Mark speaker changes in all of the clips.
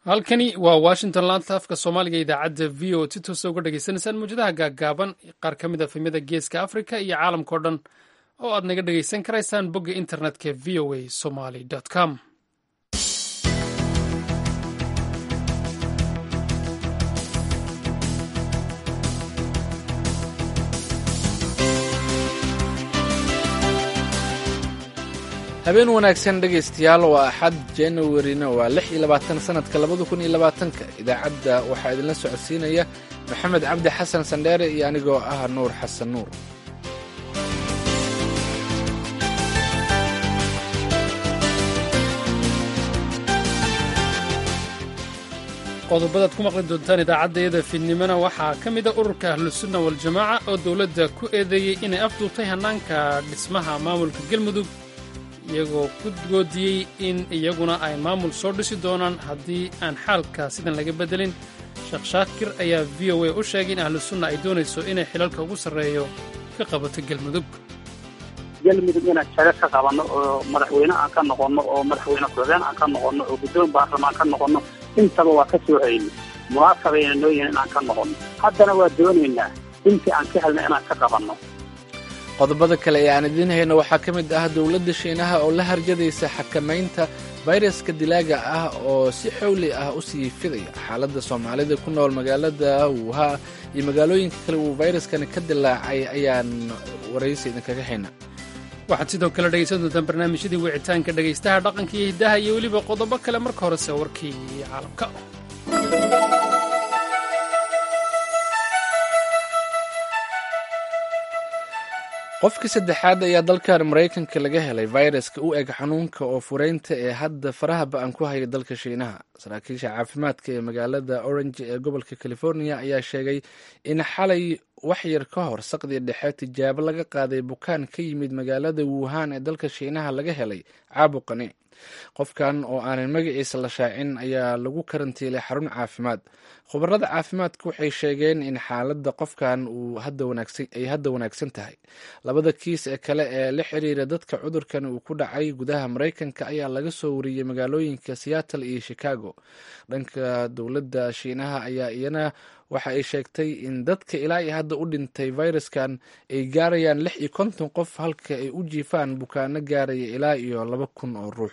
Speaker 1: halkani waa washington laanta afka soomaaliga idaacadda v o si toosa uga dhagaysanaysaan mawjadaha gaaggaaban qaar ka mid a fimyada geeska africa iyo caalamkao dhan oo aad naga dhagaysan karaysaan bogga internetka v o a somaly com
Speaker 2: habeen wanaagsan dhegaystayaal waa axad januarina waa lix iyo labaatan sanadka labada kun iyo labaatanka idaacadda waxaa idinla socodsiinaya maxamed cabdi xasan sandheere iyo anigoo ah nuur xasan nuur
Speaker 1: qodobadaad ku maqli doontaan idaacaddayada fiidnimona waxaa ka mida ururka ahlusunna waljamaaca oo dowladda ku eedeeyey inay afduubtay hannaanka dhismaha maamulka galmudug iyagoo ku goodiyey in iyaguna ay maamul soo dhisi doonaan haddii aan xaalka sidan laga beddelin sheekh shaakir ayaa v o a u sheegay in ahlusunna ay doonayso inay xilalka ugu sarreeyo ka qabato galmudug
Speaker 3: galmudug inaan jaga ka qabanno oo madaxweyne aan ka noqonno oo madaxweyne ku-xigeen aan ka noqonno oo guddoon baarlamaan ka noqonno intaba waa ka soo hayni munaasabayna noo yihin inaan ka noqonno haddana waa doonaynaa intii aan ka helna inaan ka qabanno
Speaker 2: qodobada kale ee aan idiin hayno waxaa ka mid ah dowladda shiinaha oo la harjadaysa xakamaynta fayraska dilaaga ah oo si xowli ah u sii fidaya xaaladda soomaalida ku nool magaalada wuuha iyo magaalooyinka kale uu fayraskani ka dilaacay ayaan waraysi idinkaga hayna
Speaker 1: waxaad sidoo kale dhegaysan doontaan barnaamijyadii wicitaanka dhegaystaha dhaqanka iyo hiddaha iyo weliba qodobo kale marka horese warkii caalamka
Speaker 2: qofkii saddexaad ayaa dalkan maraykanka laga helay fayraska u eg xanuunka oo fureynta ee hadda faraha ba-an ku haya dalka shiinaha saraakiisha caafimaadka ee magaalada orange ee gobolka california ayaa sheegay in xalay waxyar ka hor saqdii dhexe tijaabo laga qaaday bukaan ka yimid magaalada wuhan ee dalka shiinaha laga helay caabuqani qofkan oo aanan magaciisa la shaacin ayaa lagu karantiilay xarun caafimaad khubarada caafimaadka waxay sheegeen in xaaladda qofkan ay hadda wanaagsan tahay labada kiis ee kale ee la xiriira dadka cudurkan uu ku dhacay gudaha maraykanka ayaa laga soo wariyey magaalooyinka seattle iyo chicago dhanka dowladda shiinaha ayaa iyana waxa ay sheegtay in dadka ilaa iyo hadda u dhintay fayraskan ay gaarayaan lix iyo konton qof halka ay u jiifaan bukaano gaaraya ilaa iyo laba kun oo ruux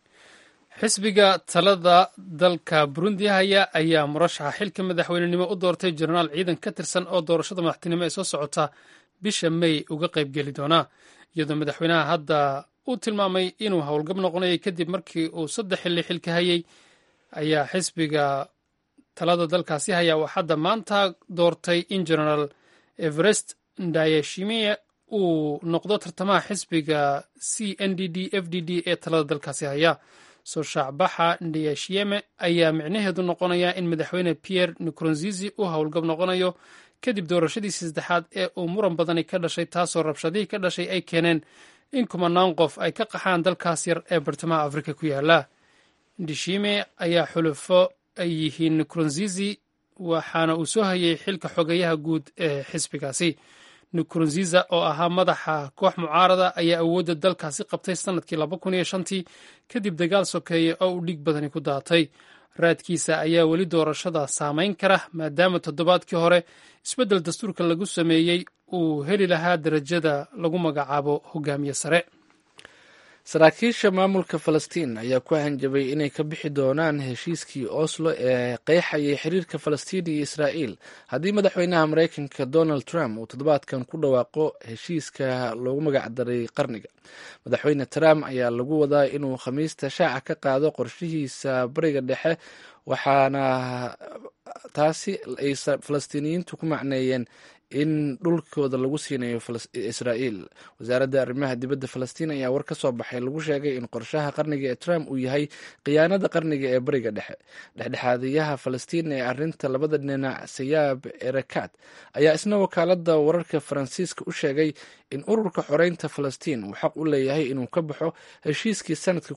Speaker 1: xisbiga talada dalka burundi haya ayaa murashaxa xilka madaxweynenimo u doortay jenaraal ciidan ka tirsan oo doorashada madaxtinimo ee soo socota bisha may uga qaybgeli doonaa iyadoo madaxweynaha hadda uu tilmaamay inuu howlgab noqonayay kadib markii uu saddex xilli xilka hayay ayaa xisbiga talada dalkaasi haya uu hadda maanta doortay in genaraal everest ndayashimiye uu noqdo tartamaha xisbiga c n d d f d d ee talada dalkaasi haya soo shaacbaxa ndayashiyeme ayaa micnaheedu noqonaya in madaxweyne pierre nkurunzizi uu howlgab noqonayo kadib doorashadiisii saddexaad ee uu muran badani ka dhashay taasoo rabshadihii ka dhashay ay keeneen in kumanaan qof ay ka qaxaan dalkaas yar ee bartamaha afrika ku yaala ndishime ayaa xulufo ay yihiin nkurunzizi waxaana uu soo hayay xilka xogeyaha guud ee xisbigaasi nkurunziza oo ahaa madaxa koox mucaarada ayaa awoodda dalkaasi qabtay sannadkii laba kun iyo shantii kadib dagaal sokeeye oo uu dhiig badani ku daatay raadkiisa ayaa weli doorashada saamayn kara maadaama toddobaadkii hore isbeddel dastuurka lagu sameeyey uu heli lahaa darajada lagu magacaabo hogaamiye sare
Speaker 2: saraakiisha maamulka falastiin ayaa ku hanjabay inay ka bixi doonaan heshiiskii oslo ee qeexayay xiriirka falastiin iyo israa'iil haddii madaxweynaha maraykanka donald trump uu toddobaadkan ku dhawaaqo heshiiska loogu magacdaray qarniga madaxweyne trump ayaa lagu wadaa inuu khamiista shaaca ka qaado qorshihiisa bariga dhexe waxaana taasi ay falastiiniyiintu ku macneeyeen in dhulkooda lagu siinayo israa'iil wasaaradda arrimaha dibadda falastiin ayaa war ka soo baxay lagu sheegay in qorshaha qarniga ee trump uu yahay khiyaanada qarniga ee bariga dhexe dhexdhexaadiyaha falastiin ee arinta labada dhinac sayaab erakat ayaa isna wakaalada wararka faransiiska u sheegay in ururka xoreynta falastiin uu xaq u leeyahay inuu ka baxo heshiiskii sanadka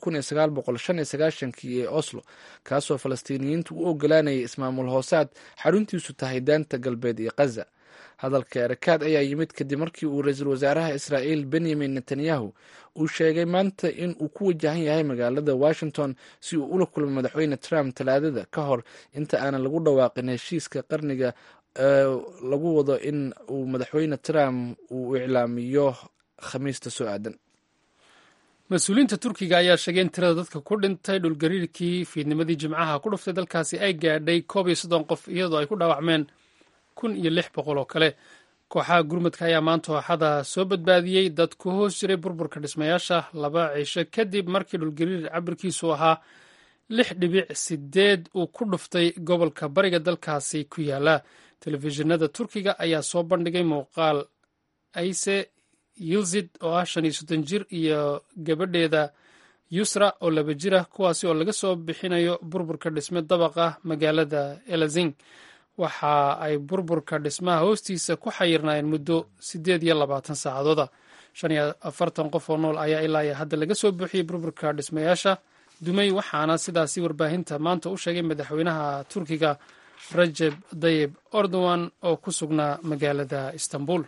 Speaker 2: kii ee oslo kaasoo falastiiniyiintu u ogolaanayay ismaamul hoosaad xaruntiisu tahay daanta galbeed iyo kaza hadalka erakaad ayaa yimid kadib markii uu ra-iisul wasaaraha israa'iil benyamin netanyahu uu sheegay maanta in uu ku wajahan yahay magaalada washington si uu ula kulmo madaxweyne trump talaadada ka hor inta aanan lagu dhawaaqin heshiiska qarniga lagu wado in uu madaxweyne trump uu iclaamiyo khamiista soo aadan
Speaker 1: mas-uuliyiinta turkiga ayaa sheegay in tirada dadka ku dhintay dhulgariirkii fiidnimadii jimcaha ku dhuftay dalkaasi ay gaadhay koob iyo soddon qof iyadoo ay ku dhaawacmeen kun iyo lix boqol oo kale kooxaha gurmudka ayaa maanta ooxada soo badbaadiyey dad ku hoos jiray burburka dhismayaasha laba cisho kadib markii dhulgariir cabirkiisu ahaa lix dhibic sideed uu ku dhuftay gobolka bariga dalkaasi ku yaala telefishinada turkiga ayaa soo bandhigay muuqaal ayse yilzid oo ah shan iyo soddon jir iyo gabadheeda yusra oo laba jir ah kuwaasi oo laga soo bixinayo burburka dhisme dabaq ah magaalada elazing waxa ay burburka dhismaha hoostiisa ku xayirnaayeen muddo siddeed iyo labaatan saacadooda shan iyo afartan qof oo nool ayaa ilaa iyo hadda laga soo buuxiyey burburka dhismayaasha dumay waxaana sidaasi warbaahinta maanta u sheegay madaxweynaha turkiga rajeb dayib erdogan oo ku sugnaa magaalada istanbul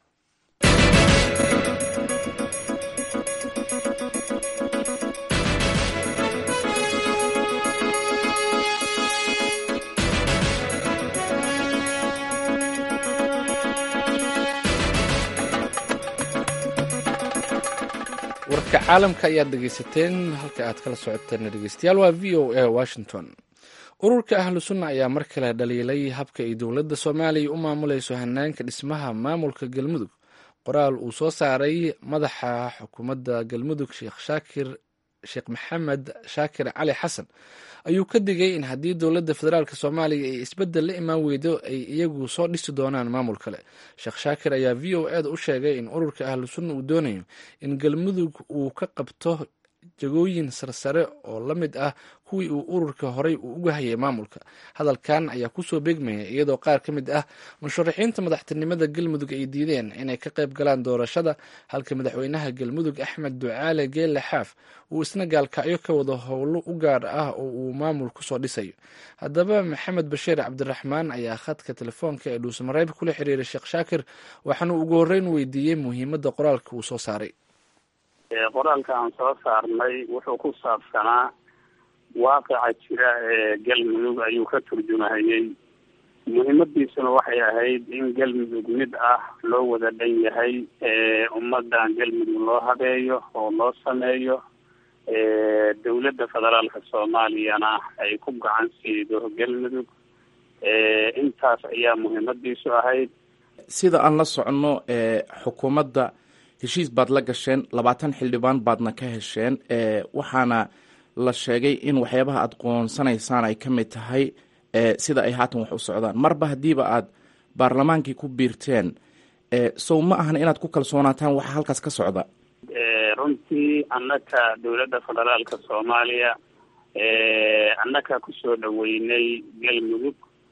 Speaker 2: warka caalamka ayaad dhegeysateen halka aad kala socoteen dhegeystayaal waa v o a washington ururka ahlu sunna ayaa mar kale dhaliilay habka ay dowladda soomaaliya u maamulayso hanaanka dhismaha maamulka galmudug qoraal uu soo saaray madaxa xukuumadda galmudug sheekh shaakir sheekh maxamed shaakir cali xasan ayuu ka digay in haddii dowladda federaalk soomaaliya ay isbeddel la imaan weydo ay iyagu soo dhisi doonaan maamul kale sheekh shaakir ayaa v o eda u sheegay in ururka ahlu sunna uu doonayo in galmudug uu ka qabto jagooyin sarsare oo la mid ah kuwii uu ururka horey uu uga hayay maamulka hadalkan ayaa kusoo beegmaya iyadoo qaar ka mid ah musharaxiinta madaxtinimada galmudug ay diideen inay ka qayb galaan doorashada halka madaxweynaha galmudug axmed ducaale geelle xaaf uu isna gaalkacyo ka wado howlo u gaar ah oo uu maamul kusoo dhisayo haddaba maxamed bashiir cabdiraxmaan ayaa khadka telefoonka ee dhuusamareeb kula xiriiray sheekh shaakir waxaana ugu horreyn weydiiyey muhiimadda qoraalka uu soo saaray
Speaker 3: qoraalka aan soo saarnay wuxuu ku saabsanaa waaqica jira ee galmudug ayuu ka turjumahayey muhiimadiisuna waxay ahayd in galmudug mid ah loo wada dhan yahay ummadan galmudug loo habeeyo oo loo sameeyo dowladda federaalka soomaaliyana ay ku gacan siido galmudug intaas ayaa muhiimadiisu ahayd
Speaker 4: sida aan la soconno xukuumadda heshiis baad la gasheen labaatan xildhibaan baadna ka hesheen waxaana la sheegay in waxyaabaha aad qoonsanaysaan ay ka mid tahay sida ay haatan wax u socdaan marba haddiiba aad baarlamaankii ku biirteen sow ma ahan inaad ku kalsoonaataan waxa halkaas ka socda
Speaker 3: runtii annaka dowladda federaalka soomaaliya annaka kusoo dhaweynay galmudug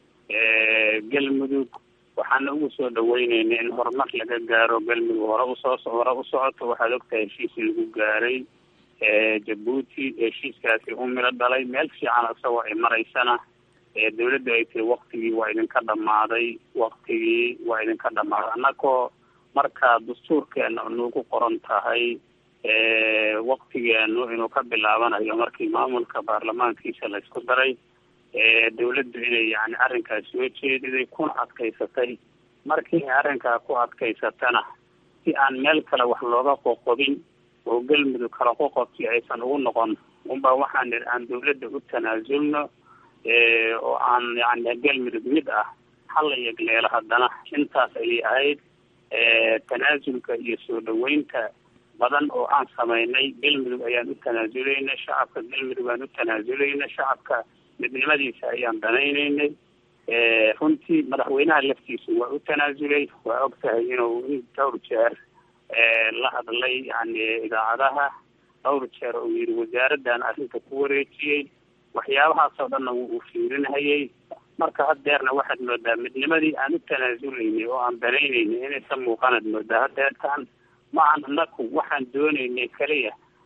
Speaker 3: galmudug waxaana ugu soo dhaweyneynay in horumar laga gaaro galmudug hore usoo hore u socoto waxaad ogtahay heshiis lagu gaaray jabuuti heshiiskaasi u milo dhalay meel fiican isagoo ay maraysana dowladdu ay tiri waktigii waa idinka dhamaaday waktigii waa idinka dhamaaday annagoo markaa dastuurkeena nagu qoran tahay waktigeenu inuu ka bilaabanayo markii maamulka baarlamaankiisa la isku daray dowladdu inay yani arrinkaas soo jeediday kuna adkaysatay markii ay arrinkaa ku adkaysatana si aan meel kale wax looga qoqobin oo galmudug kala qoqobkii aysan ugu noqon unbaa waxaan nidhi aan dowladda u tanaasulno oo aan yani galmudug mid ah hala yegleelo haddana intaas ayay ahayd tanaasulka iyo soo dhaweynta badan oo aan samaynay galmudug ayaan u tanaasulaynay shacabka galmudug aan u tanaasulaynay shacabka midnimadiisa ayaan danaynaynay runtii madaxweynaha laftiisu waa u tanaasulay waa og tahay inuu in dhowr jeer la hadlay yani idaacadaha dhowr jeer uu yidhi wasaaraddan arrinta ku wareejiyey waxyaabahaasoo dhanna wuu u fiirinhayay marka haddeerna waxaad moodaa midnimadii aan u tanaasulaynay oo aan danaynaynay inaysa muuqanaad moodaa haddeertaan ma aan anaku waxaan doonaynay keliya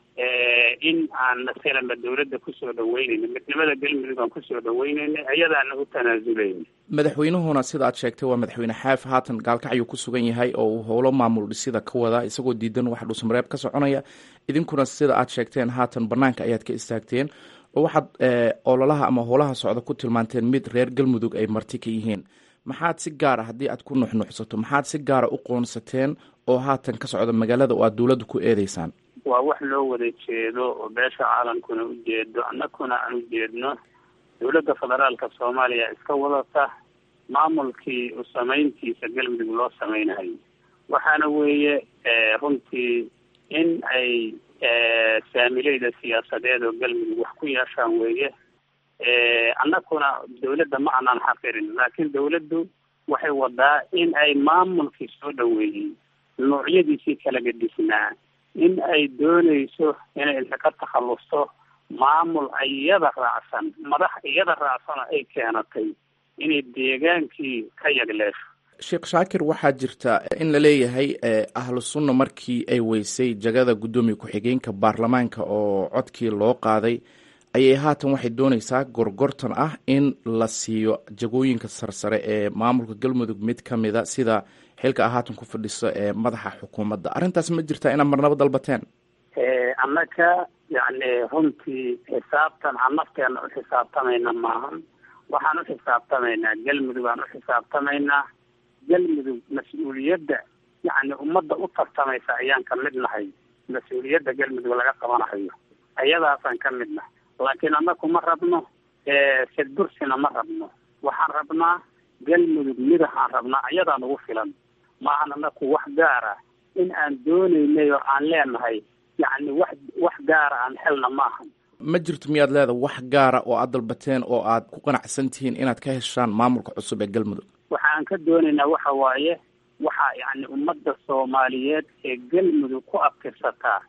Speaker 3: in aan masalanba dawladda kusoo dhaweynayno midnimada galmudug aan kusoo dhaweynayna iyadaana u tanaazulayna
Speaker 4: madaxweynuhuna sida aad sheegtay waa madaxweyne xaaf haatan gaalkacyuu ku sugan yahay oo uu howlo maamul dhisida ka wada isagoo diidan wax dhuusamareeb ka soconaya idinkuna sida aad sheegteen haatan banaanka ayaad ka istaagteen oo waxaad ololaha ama howlaha socda ku tilmaanteen mid reer galmudug ay marti ka yihiin maxaad si gaara haddii aad ku nuxnuxsato maxaad si gaara u qoonsateen oo haatan ka socda magaalada oo aad dowladda ku eedeysaan
Speaker 3: waa wax loo wada jeedo oo beesha caalamkuna u jeedo annaguna aan u jeedno dowladda federaalka soomaaliya iska wadata maamulkii u samayntiisa galmudug loo samaynayo waxaana weeye runtii in ay saamileyda siyaasadeed oo galmudug wax ku yeeshaan weeye annaguna dawladda ma aanan xaqirin laakiin dawladdu waxay wadaa in ay maamulkii soo dhaweeyey noocyadiisii kala gadhisnaa in ay doonayso inay inta ka takhallusto maamul iyada raacsan madax iyada raacsana ay keenatay inay deegaankii ka yagleesho
Speaker 4: sheekh shaakir waxaa jirta in la leeyahay ahlu sunna markii ay weysay jagada guddoomiye ku-xigeenka baarlamaanka oo codkii loo qaaday ayay haatan waxay dooneysaa gorgortan ah in la siiyo jagooyinka sarsare ee maamulka galmudug mid ka mida sida xilka ah haatan ku fadhiso ee madaxa xukuumadda arrintaas ma jirtaa inaad marnabo dalbateen
Speaker 3: annaga yacni runtii xisaabtan aan nafteena u xisaabtamayna maahan waxaan u xisaabtamaynaa galmudug aan u xisaabtamaynaa galmudug mas-uuliyadda yacni ummadda u tartamaysa ayaan ka mid nahay mas-uuliyadda galmudug laga qabanahayo ayadaasaan ka mid nahay laakiin annaku ma rabno sedbursina ma rabno waxaan rabnaa galmudug midahaan rabnaa ayadaan ugu filan maahan annaku wax gaara in aan doonaynay oo aan leenahay yacni wax wax gaara aan helna maahan
Speaker 4: ma jirto miyaad leedahay wax gaara oo aad dalbateen oo aad ku qanacsan tihiin inaad ka heshaan maamulka cusub ee galmudug
Speaker 3: waxaan ka doonaynaa waxa waaye waxaa yacni ummadda soomaaliyeed ee galmudug ku abtirsataa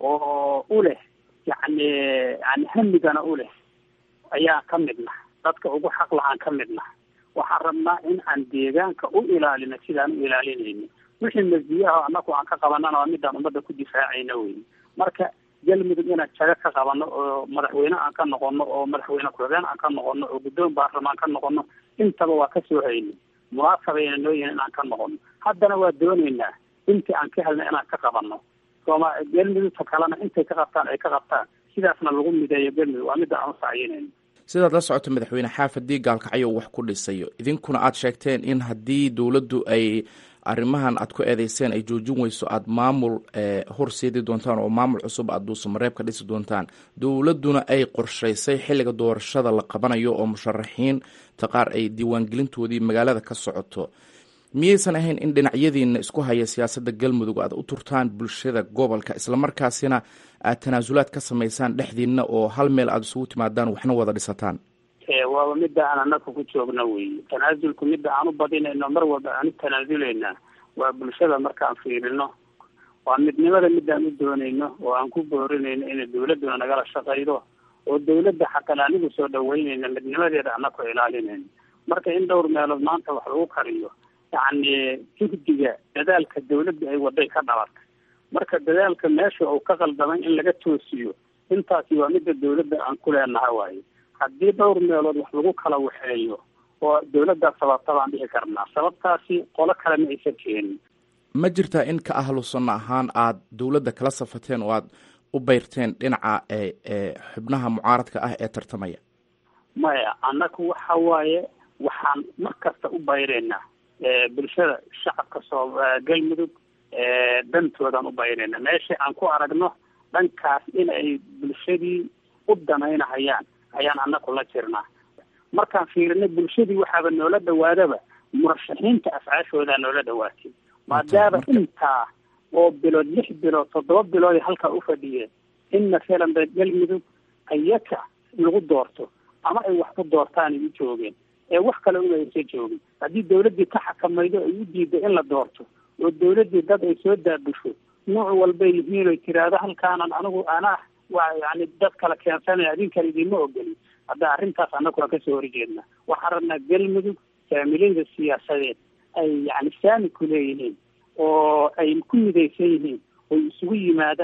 Speaker 3: oo u leh yacni yani hamigana u leh ayaa ka midna dadka ugu xaq lahaan ka midna waxaan rabnaa in aan deegaanka u ilaalino sidaan u ilaalinayno wixii masdiyaha annaku aan ka qabanana waa midaan ummadda ku difaacayna wey marka galmudug inaan jago ka qabano oo madaxweyne aan ka noqono oo madaxweyne ku-xigeen aan ka noqono oo guddoon baarlamaan ka noqono intaba waa kasoo hayno munaasabayna noo yihin inaan ka noqono haddana waa dooneynaa intii aan ka helna inaan ka qabano sooma galmudugta kalena intay ka qabtaan ay ka qabtaan sidaasna lagu mideeyo galmudug waa midda aan u sacyinayno
Speaker 4: sidaad la socoto madaxweyne xaaf haddii gaalkacyo wax ku dhisayo idinkuna aad sheegteen in haddii dowladdu ay arrimahan aad ku eedeyseen ay joojin weyso aada maamul horseedi doontaan oo maamul cusub aad duusamareeb ka dhisi doontaan dowladduna ay qorshaysay xilliga doorashada la qabanayo oo musharaxiinta qaar ay diiwaangelintoodii magaalada ka socoto miyaysan ahayn in dhinacyadiina isku haya siyaasadda galmudug aad u turtaan bulshada gobolka islamarkaasina aad tanaasulaad ka samaysaan dhexdiina oo hal meel aada isugu timaadaan waxna wada dhisataan
Speaker 3: waaba midda aan annaga ku joogno wey tanaasulku midda aan u badinayno mar walba aan u tanaasulayna waa bulshada markaan fiirino waa midnimada midaan u doonayno oo aan ku boorinayno inay dawladduna nagala shaqaydo oo dawladda xataa anigu soo dhaweynayna midnimadeeda annaku ilaalinayno marka in dhowr meelood maanta wax lagu kariyo yacni jugdiga dadaalka dawladda ay waday ka dhalatay marka dadaalka meesha uu ka qaldamay in laga toosiyo intaasi waa midda dawladda aan ku leenaha waaye haddii dhowr meelood wax lagu kala waxeeyo oo dawladdaas sababta baan dhihi karnaa sababtaasi qolo kale ma aysan keenin
Speaker 4: ma jirtaa in ka ahlu sunno ahaan aad dowladda kala safateen oo aad u beyrteen dhinaca xubnaha mucaaradka ah ee tartamaya
Speaker 3: maya annaku waxa waaye waxaan mar kasta u bayreynaa bulshada shacabka soo galmudug dantoodaan u bayreynaa meesha aan ku aragno dhankaas in ay bulshadii u danaynahayaan ayaan annaku la jirnaa markaan fiirinay bulshadii waxaaba noola dhawaadaba murashaxiinta afcaashoodaa noola dhawaatay maadaama intaa oo bilood lix bilood toddoba bilood halkaa u fadhiyeen in masalan ba galmudug ayaka lagu doorto ama ay wax ku doortaan ay u joogeen ee wax kale una aysa joogin haddii dawladdii ka xakamaydo ay u diiday in la doorto oo dawladdii dad ay soo daabusho nooc walbay yihiin oy tiraahdo halkaanan anigu anaa waa yani dad kala keensanaya adinkan idinma ogolin hadda arrintaas annagu waan kasoo horjeedna waxaan rabnaa galmudug saamilayda siyaasadeed ay yani saami ku leeyihiin oo ay ku midaysan yihiin oy isugu yimaadaan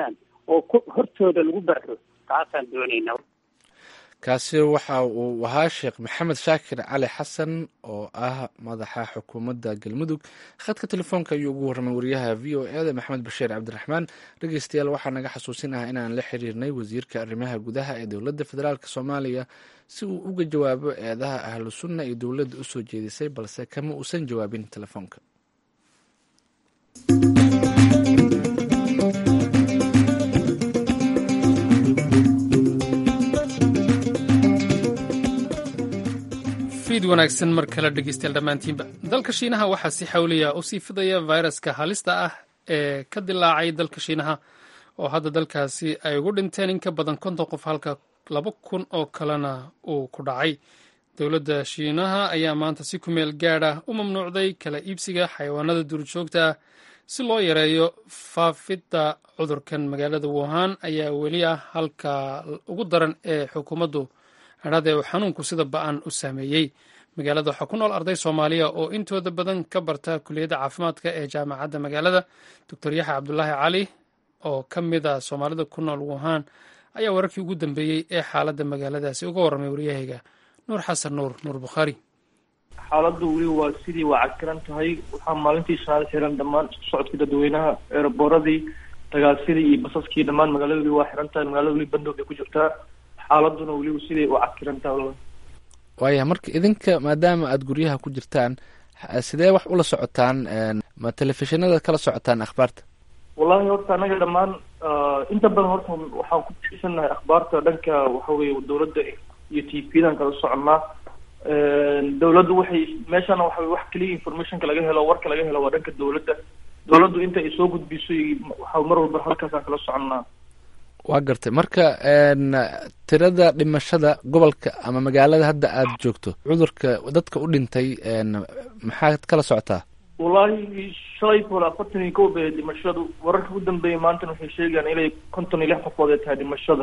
Speaker 3: oo ku hortooda lagu barro taasaan doonaynaa
Speaker 2: kaasi waxa uu ahaa sheekh maxamed shaakir cali xasan oo ah madaxa xukuumadda galmudug khadka telefoonka ayuu ugu warramay wariyaha v o e da maxamed bashiir cabdiraxmaan dhegeystayaal waxaa naga xasuusin ah inaan la xiriirnay wasiirka arrimaha gudaha ee dowladda federaalk soomaaliya si uu uga jawaabo eedaha ahlu sunna iyo dowladda u soo jeedisay balse kama uusan jawaabin telefoonka
Speaker 1: fiid wanaagsan mar kale dhegeystayaal dhammaantiinba dalka shiinaha waxaa si xawliya u sii fidaya fayraska halista ah ee ka dilaacay dalka shiinaha oo hadda dalkaasi ay ugu dhinteen in ka badan konton qof halka laba kun oo kalena uu ku dhacay dowladda shiinaha ayaa maanta si kumeel gaad ah u mamnuucday kala iibsiga xayawaanada duurjoogta ah si loo yareeyo faafidda cudurkan magaalada wuhan ayaa weli ah halka ugu daran ee xukuumaddu hadhade uu xanuunku sida ba-an u saameeyey magaalada waxaa ku nool arday soomaaliya oo intooda badan ka barta kuliyadda caafimaadka ee jaamacadda magaalada doctor yaxya cabdulaahi cali oo ka mid a soomaalida ku nool wuhan ayaa wararkii ugu dambeeyey ee xaaladda magaaladaasi uga warramay waryahayga nuur xasan nuur nuur bukhaari
Speaker 5: xaaladdu weli waa sidii waa cakiran tahay waxaa maalintii shanaad xiran dhammaan isku socodkii dadweynaha eeraboradii dagaalsidii iyo basaskii dhammaan magaalada weli waa xiran tahay magaalada weli bandow bay ku jirtaa xaaladuna weliba siday u cakiran tahay
Speaker 2: waaya marka idinka maadaama aada guryaha ku jirtaan sidee wax ula socotaan ma telefishinada kala socotaan akhbaarta
Speaker 5: wallahi horta anaga dhammaan inta badan horta waxaan ku tiirsannahay akhbaarta dhanka waxa weye dowladda iyo t v dan kala soconnaa dowladdu waxay meeshana waxa wax keliya informationka laga helo warka laga helo waa dhanka dowladda dowladdu inta ay soo gudbiso waxa mar walba halkaasaan kala soconnaa
Speaker 2: waa gartay marka tirada dhimashada gobolka ama magaalada hadda aada joogto cudurka dadka u dhintay maxaad kala socotaa
Speaker 5: wallahi shalay hore afartan iyo kow bay dhimashadu wararka ugu dambeeyay maantana waxay sheegayaan inay konton iyo lix qofood ay tahay dhimashada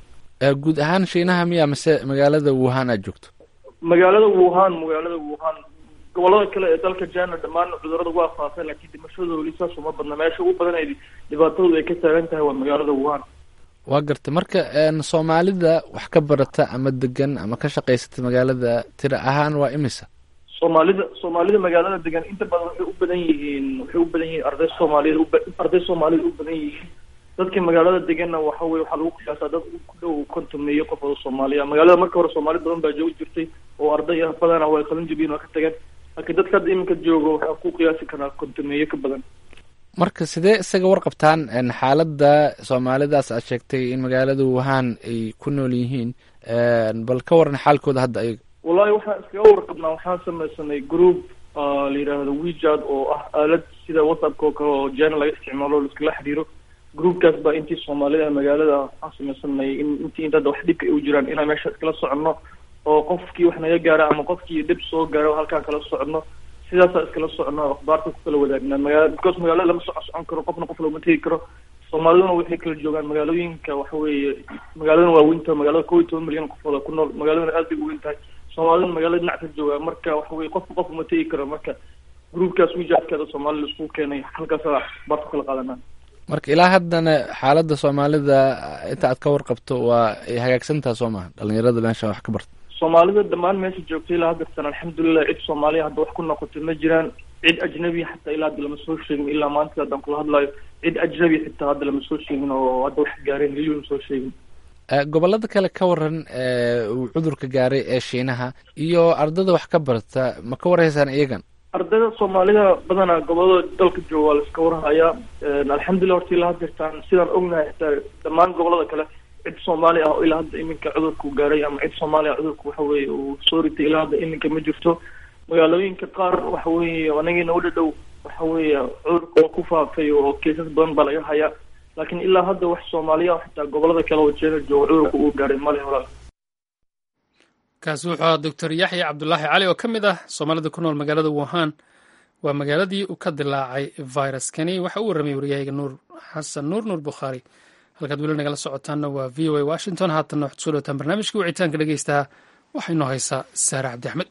Speaker 2: guud ahaan shiinaha miya mise magaalada wuhan aad joogto
Speaker 5: magaalada wuhan magaalada wuhan gobolada kale ee dalka china dhammaan cudurada waa faafeen laakiin dhimashada weli saas uma badna meesha ugu badan ay dhibaatadooda ay ka taagan tahay waa magaalada wuhan
Speaker 2: waa gartay marka soomaalida wax ka barata ama degan ama ka shaqaysata magaalada tira ahaan waa imisa
Speaker 5: soomaalida soomaalida magaalada degan inta badan waxay u badan yihiin waxay u badan yihiin arday soomaaliyed arday soomaalida u badan yihiin dadka magaalada deganna waxa weye waxaa lagu qiyaasaa dad ku dhow kontomeeyo qof oo soomaaliya magaalada marka hore soomaali badan baa joogi jirtay oo arday ah badana way qalin jabiyeen waa ka tageen laakiin dadka hadda iminka joogo waxaa ku qiyaasi karaa kontomeeyo ka badan
Speaker 2: marka sidee isaga warqabtaan xaaladda soomaalidaas aad sheegtay in magaalada wuhan ay ku nool yihiin bal ka waran xaalkooda hadda ayaga
Speaker 5: wallahi waxaan iskaga warqabnaa waxaan samaysanay group la yidhaahdo wejad oo ah aalad sida whatsappka oo kale oo jana laga isticmaalo laiskala xiriiro groupkaas baa intii soomaalida magaalada waxaan samaysanay in intii inta hadda wax dhibka ay u jiraan inaan meesha iskala soconno oo qofkii wax naga gaara ama qofkii dhib soo gaaro halkaan kala soconno sidaasaa iskala soconno akhbaarta ku kala wadaagnaa magaala because magaalada lama soco socon karo qofna qof looma tegi karo soomaaliduna waxay kala joogaan magaalooyinka waxa weeye magaaladana waa weyn tahay magaalada kow iyo toban milyan qofooda ku nool magaaladana aad bay u weyn tahay soomaaliduna magaalada dhinac ka joogaa marka waxa weye qofka qof uma tegi karo marka groupkaas wijaadkeeda soomaalida isku keenay halkaasaa akhbaarta kala qaadanaa
Speaker 2: marka ilaa haddana xaaladda soomaalida inta aad ka warqabto waa ay hagaagsantaha soo maha dhalinyarada meesha wax ka barta
Speaker 5: soomaalida dhammaan meesha joogtay ilaa haddartan alxamdulilah cid soomaaliya hadda wax ku noqotay ma jiraan cid ajnabi xataa ilaa hadda lama soo sheegin ilaa maanta haddaan kula hadlayo cid ajnabi xitaa hadda lama soo sheegin oo hadda wax gaareen weli lama soo sheegin
Speaker 2: gobolada kale ka waran uu cudurka gaaray ee shiinaha iyo ardada wax ka barta ma ka warhaysaan iyagan
Speaker 5: ardayda soomaalida badanaa gobolada dalka jooga waa la iska warhayaa alxamdulilah horta ilaa haddirtaan sidaan ognahay xitaa dhammaan gobolada kale cid soomaali ah oo ilaa hadda iminka cudurku gaaray ama cid soomaali ah cudurku waxa weeye uu soo ritay ilaa hadda iminka ma jirto magaalooyinka qaar waxa weeye anagiina u dhadhow waxa weeye cudurka waa ku faafay oo keesas badan baa laga hayaa laakiin ilaa hadda wax soomaaliya ah xitaa gobolada kale oo jeena jooga cudurka uu gaaray male walaal
Speaker 1: kaasi wuxuu ahaa doctor yaxya cabdulaahi cali oo ka mid ah soomaalida ku nool magaalada wuhan waa magaaladii uu ka dilaacay viruskani waxa uu warramay waryahayga nuur xasan nuur nuur bukhaari halkaad weli nagala socotaanna waa v o a washington haatanna waxaad kusoo dhawataan barnaamijkii wicitaanka dhegeystaha waxaa inoo haysaa saare cabdi axmed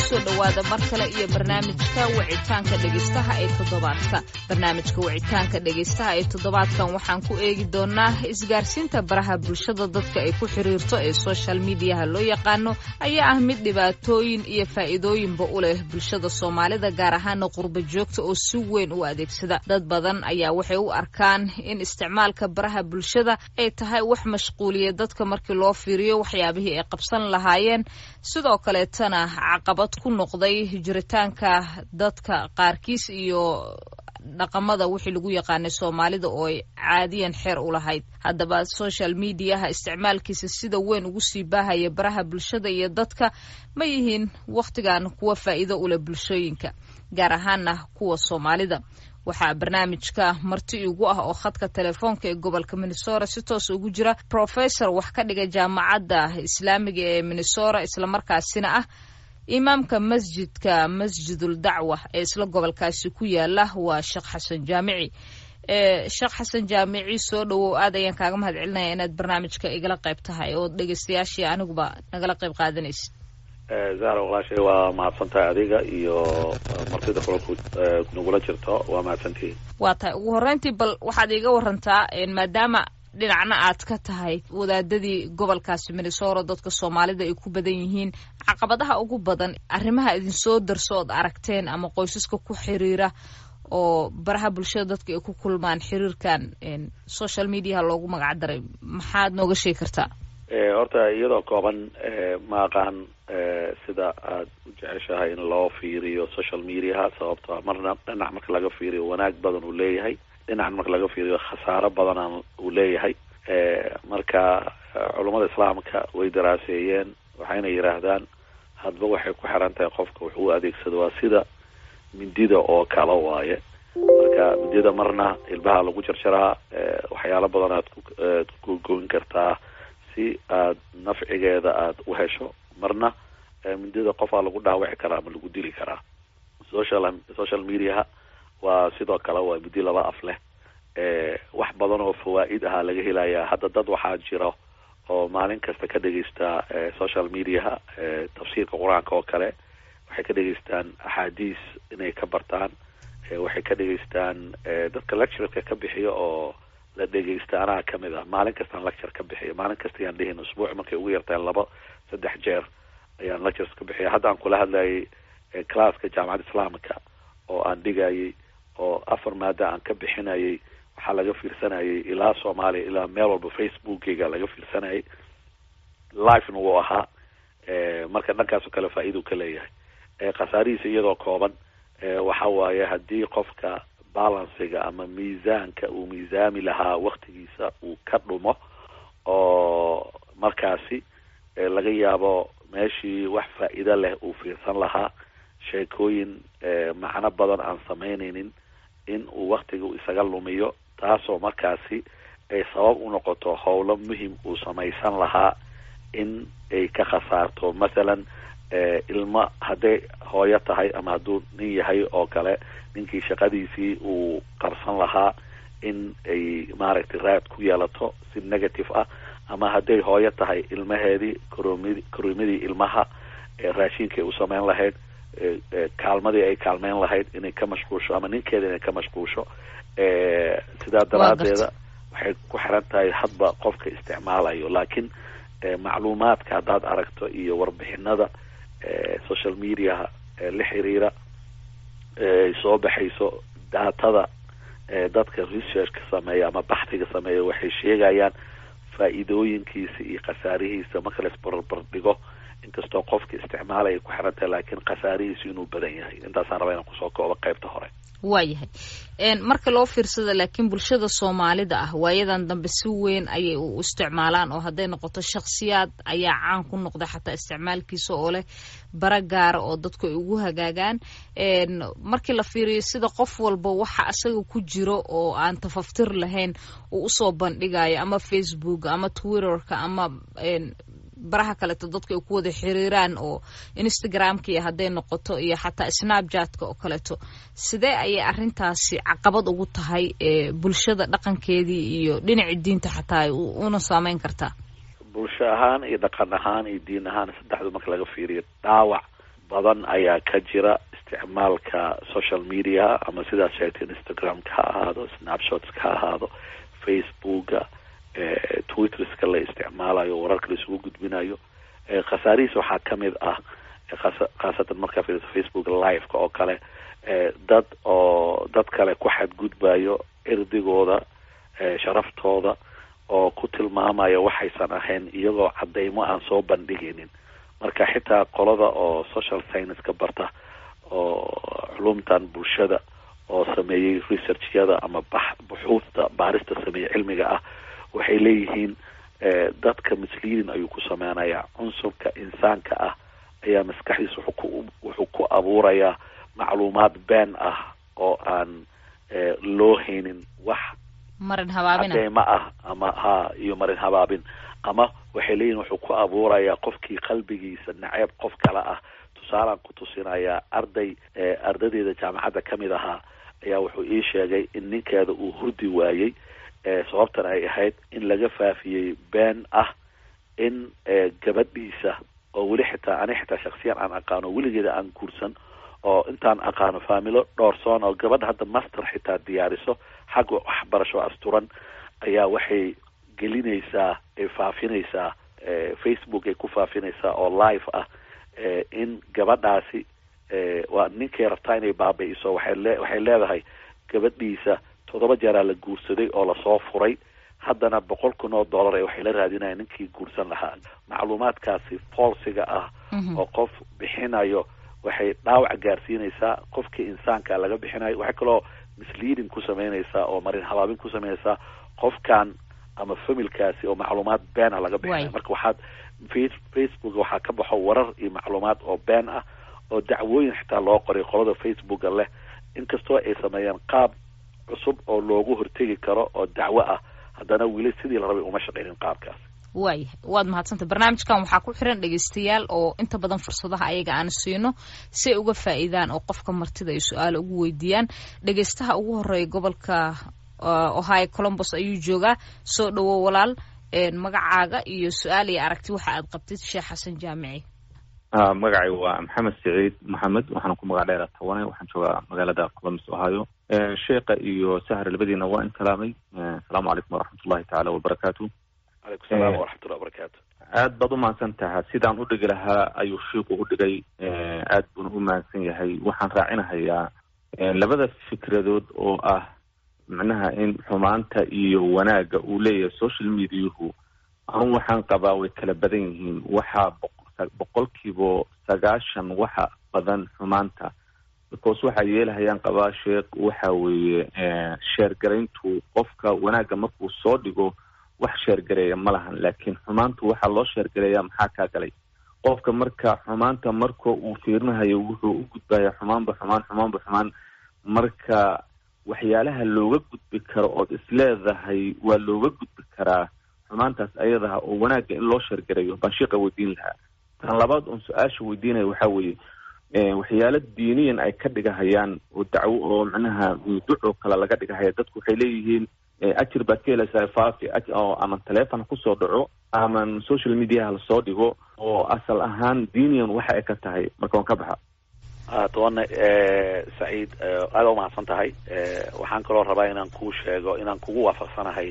Speaker 6: kusoo dhowaada mar kale iyo barnaamijka wicitaanka dhegaystaha ee toddobaadka barnaamijka wicitaanka dhegaystaha ee toddobaadkan waxaan ku eegi doonaa isgaarsiinta baraha bulshada dadka ay ku xiriirto ee social mediaha loo yaqaano ayaa ah mid dhibaatooyin iyo faa'iidooyinba u leh bulshada soomaalida gaar ahaana qurba joogta oo si weyn u adeegsada dad badan ayaa waxay u arkaan in isticmaalka baraha bulshada ay tahay wax mashquuliya dadka markii loo fiiriyo waxyaabihii ay qabsan lahaayeen sidoo kaleetana caqabad ku noqday jiritaanka dadka qaarkiis iyo dhaqamada wixii lagu yaqaanay soomaalida oo ay caadiyan xeer u lahayd haddaba social mediaha isticmaalkiisa sida weyn ugu sii baahaya baraha bulshada iyo dadka ma yihiin wakhtigan kuwa faa'iido u leh bulshooyinka gaar ahaana kuwa soomaalida waxaa barnaamijka marti igu ah oo khadka telefoonka ee gobolka minnesota si toos ugu jira professor wax ka dhiga jaamacadda islaamiga ee minnesota islamarkaasina ah imaamka masjidka masjidul dacwa ee isla gobolkaasi ku yaala waa sheekh xasan jaamici sheekh xasan jaamici soo dhowow aad ayaan kaaga mahad celinaya inaad barnaamijka igala qayb tahay oo dhegeystayaashii aniguba nagala qayb qaadanaysid
Speaker 7: zahra walaashay waa mahadsantahay adiga iyo martida kula nagula jirto waa mahadsantihiin
Speaker 6: waa tahay ugu horreyntii bal waxaad iiga warantaa maadaama dhinacna aad ka tahay wadaadadii gobolkaasi minnesota dadka soomaalida ay ku badan yihiin caqabadaha ugu badan arrimaha idinsoo darso ood aragteen ama qoysaska ku xiriira oo baraha bulshada dadka ay ku kulmaan xiriirkan social mediaha loogu magac daray maxaad nooga sheegi kartaa
Speaker 7: horta iyadoo kooban ma aqaan sida aad u jeceshahay in loo fiiriyo social mediaha sababto marna dhinac marka laga fiiriyo wanaag badan uu leeyahay dhinacan marka laga fiiriyo khasaaro badanaan uu leeyahay marka culummada islaamka way daraaseeyeen waxayna yidhaahdaan hadba waxay ku xiran tahay qofka wuxuu u adeegsado waa sida mindida oo kala waaye marka mindida marna ilbaha lagu jarjaraa waxyaalo badan aad ku goyn kartaa si aad nafcigeeda aada u hesho marna mindida qofaa lagu dhaawici karaa ama lagu dili karaa social social mediaha waa sidoo kale waa midi laba af leh wax badan oo fawaa'id ahaa laga helayaa hadda dad waxaa jira oo maalin kasta ka dhegeysta social mediaha tafsiirka qur-aanka oo kale waxay ka dhegeystaan axaadiis inay ka bartaan waxay ka dhegeystaan dadka lectureka ka bixiyo oo la dhegeysta anaa kamid ah maalin kastaan lecture ka bixiyo maalin kasta ayaan dhihin usbuuc markay ugu yartaan laba saddex jeer ayaan lectures ka bixiya hadda aan kula hadlayay classka jaamacadda islaamka oo aan dhigayay oo afar maada aan ka bixinayay waxaa laga fiirsanayay ilaa soomaaliya ilaa meel walba facebookeyga laga fiirsanayay livena wuu ahaa marka dhankaasoo kale faa-iidau ka leeyahay khasaarihiisa iyadoo kooban waxa waaye haddii qofka balansiga ama miisaanka uu miisaami lahaa waktigiisa uu ka dhumo oo markaasi laga yaabo meeshii wax faa-iido leh uu fiirsan lahaa sheekooyin macno badan aan samaynaynin in uu waktiga isaga lumiyo taasoo markaasi ay sabab u noqoto howlo muhim uu samaysan lahaa in ay ka khasaarto mathalan ilmo hadday hooyo tahay ama hadduu nin yahay oo kale ninkii shaqadiisii uu qabsan lahaa in ay maaragtay raad ku yeelato si negative ah ama hadday hooyo tahay ilmaheedii koromid koroomadii ilmaha raashinkay u samayn lahayd kaalmadii ay kaalmeyn lahayd inay ka mashquulsho ama ninkeeda inay ka mashquulsho sidaa daraadeeda waxay ku xiran tahay hadba qofka isticmaalayo laakiin macluumaadka haddaad aragto iyo warbixinada social mediaha la xiriira ay soo baxayso daatada dadka researchka sameeya ama baxdiga sameeya waxay sheegayaan faa-iidooyinkiisa iyo khasaarihiisa marka la isbarbar dhigo inkastoo qofka isticmaalaya ku xiran tahay laakiin khasaarihiisu inuu badan yahay intaasaan rabaa inaan kusoo koobo qaybta hore
Speaker 6: waayahay marka loo fiirsada laakiin bulshada soomaalida ah waayadan dambe si weyn ayay u isticmaalaan oo hadday noqoto shakhsiyaad ayaa caan ku noqda xataa isticmaalkiisa oo leh bara gaara oo dadku ay ugu hagaagaan markii la fiiriyo sida qof walba waxa isaga ku jiro oo aan tafaftir lahayn uu usoo bandhigayo ama facebook ama twitterka ama baraha kaleeto dadka ay ku wada xiriiraan oo instagramka iyo hadday noqoto iyo xataa snapchatka oo kaleeto sidee ayay arrintaasi caqabad ugu tahay bulshada dhaqankeedii iyo dhinaci diinta xataa una saameyn kartaa
Speaker 7: bulsho ahaan iyo dhaqan ahaan iyo diin ahaan saddexdu marka laga fiiriyo dhaawac badan ayaa ka jira isticmaalka social media ama sidaad sheegtay instagramka ha ahaado snapshotska ha ahaado facebooka twitterska la isticmaalayo wararka la isugu gudbinayo khasaarihiis waxaa kamid ah khaasatan markaa fiiriso facebook liveka oo kale dad oo dad kale ku xadgudbayo cirdigooda sharaftooda oo ku tilmaamaya waxaysan ahayn iyagoo cadeymo aan soo bandhigaynin marka xitaa qolada oo social scienceska barta oo culumtan bulshada oo sameeyey researchyada ama bax buxuufta baarista sameeyey cilmiga ah waxay leeyihiin dadka misleading ayuu ku sameynayaa cunsurka insaanka ah ayaa maskaxdiisa wuxuu ku wuxuu ku abuurayaa macluumaad been ah oo aan loo haynin wax
Speaker 6: marin habaabina
Speaker 7: cadeymo ah ama ha iyo marin habaabin ama waxay leeyihin wuxuu ku abuurayaa qofkii qalbigiisa naceeb qof kale ah tusaalaan ku tusinayaa arday ardadeeda jaamacadda kamid ahaa ayaa wuxuu ii sheegay in ninkeeda uu hurdi waayey sababtan ay ahayd in laga faafiyey been ah in gabadhiisa oo weli xitaa ani xitaa shaksiyan aan aqaano weligeeda aan guursan oo intaan aqaano faamilo dhowrsoon oo gabadha hadda master xitaa diyaariso xagga waxbarasho asturan ayaa waxay gelinaysaa ay faafinaysaa facebook ay ku faafinaysaa oo live ah in gabadhaasi waa ninkay rabtaa inay baabi'iso waxay le waxay leedahay gabadhiisa toddoba jeeraa la guursaday oo lasoo furay haddana boqol kun oo dollar ee waxay la raadinayaan ninkii guursan lahaa macluumaadkaasi falsiga ah oo qof bixinayo waxay dhaawac gaarsiinaysaa qofkii insaanka laga bixinayo waxay kaloo misleading ku sameynaysaa oo marin habaabin ku sameynaysaa qofkan ama familkaasi oo macluumaad been ah laga bixinayo marka waxaad facebook waxaa ka baxo warar iyo macluumaad oo been ah oo dacwooyin xitaa loo qoray qolada facebooka leh inkastoo ay sameeyeen qaab cusub oo loogu hortegi karo oo dacwo ah haddana weli sidii la rabay uma shaqeynin qaabkaas
Speaker 6: waaya waad mahadsantay barnaamijkan waxaa ku xiran dhegeystayaal oo inta badan fursadaha ayaga aan siino si ay uga faa'iidaan oo qofka martida ay su-aalo ugu weydiiyaan dhegeystaha ugu horeeya gobolka ohio colombos ayuu joogaa soo dhowo walaal magacaaga iyo su-aal iyo aragti waxa aad qabtid sheekh xasan jaamici
Speaker 8: magacay waa maxamed saciid maxamed waxaana ku magac dheera tawane waxaan joogaa magaalada columbus ohio sheekha iyo sahar labadiina waa intalaamay asalaamu calaykum waraxmatullahi tacaala wabarakaatu
Speaker 7: calaykum salaam waraxmatullahi wabarakaatu
Speaker 8: aad baad umahadsan taha sidaan udhigi lahaa ayuu shiiku udhigay aad buuna u mahadsan yahay waxaan raacinahayaa labada fikradood oo ah macnaha in xumaanta iyo wanaagga uu leeyahay social mediahu anu waxaan qabaa way kala badan yihiin waxaa boqolkiiba sagaashan waxa badan xumaanta because waxaa yeelahayaan qabaa sheekh waxa weeye sheergarayntu qofka wanaagga markuu soo dhigo wax sheergareeya ma lahan laakiin xumaantu waxaa loo sheergareeya maxaa kaa galay qofka marka xumaanta marka uu fiirinahayo wuxuu u gudbaya xumaanba xumaan xumaanba xumaan marka waxyaalaha looga gudbi karo ood isleedahay waa looga gudbi karaa xumaantaas ayadaha oo wanaagga in loo sheergareeyo baan sheeqa weydiin lahaa tan labaad oon su-aasha weydiinaya waxaa weeye waxyaalo diiniyan ay ka dhigahayaan oo dacwo oo macnaha duco kale laga dhigahaya dadku waxay leeyihiin ajir baad ka helaysaa faafi oo ama teleefon kusoo dhaco ama social mediaha lasoo dhigo oo asal ahaan diiniyan waxa ay ka tahay marka waan ka baxa
Speaker 7: tobanne saciid aada umahadsan tahay waxaan kaloo rabaa inaan kuu sheego inaan kugu waafaqsanahay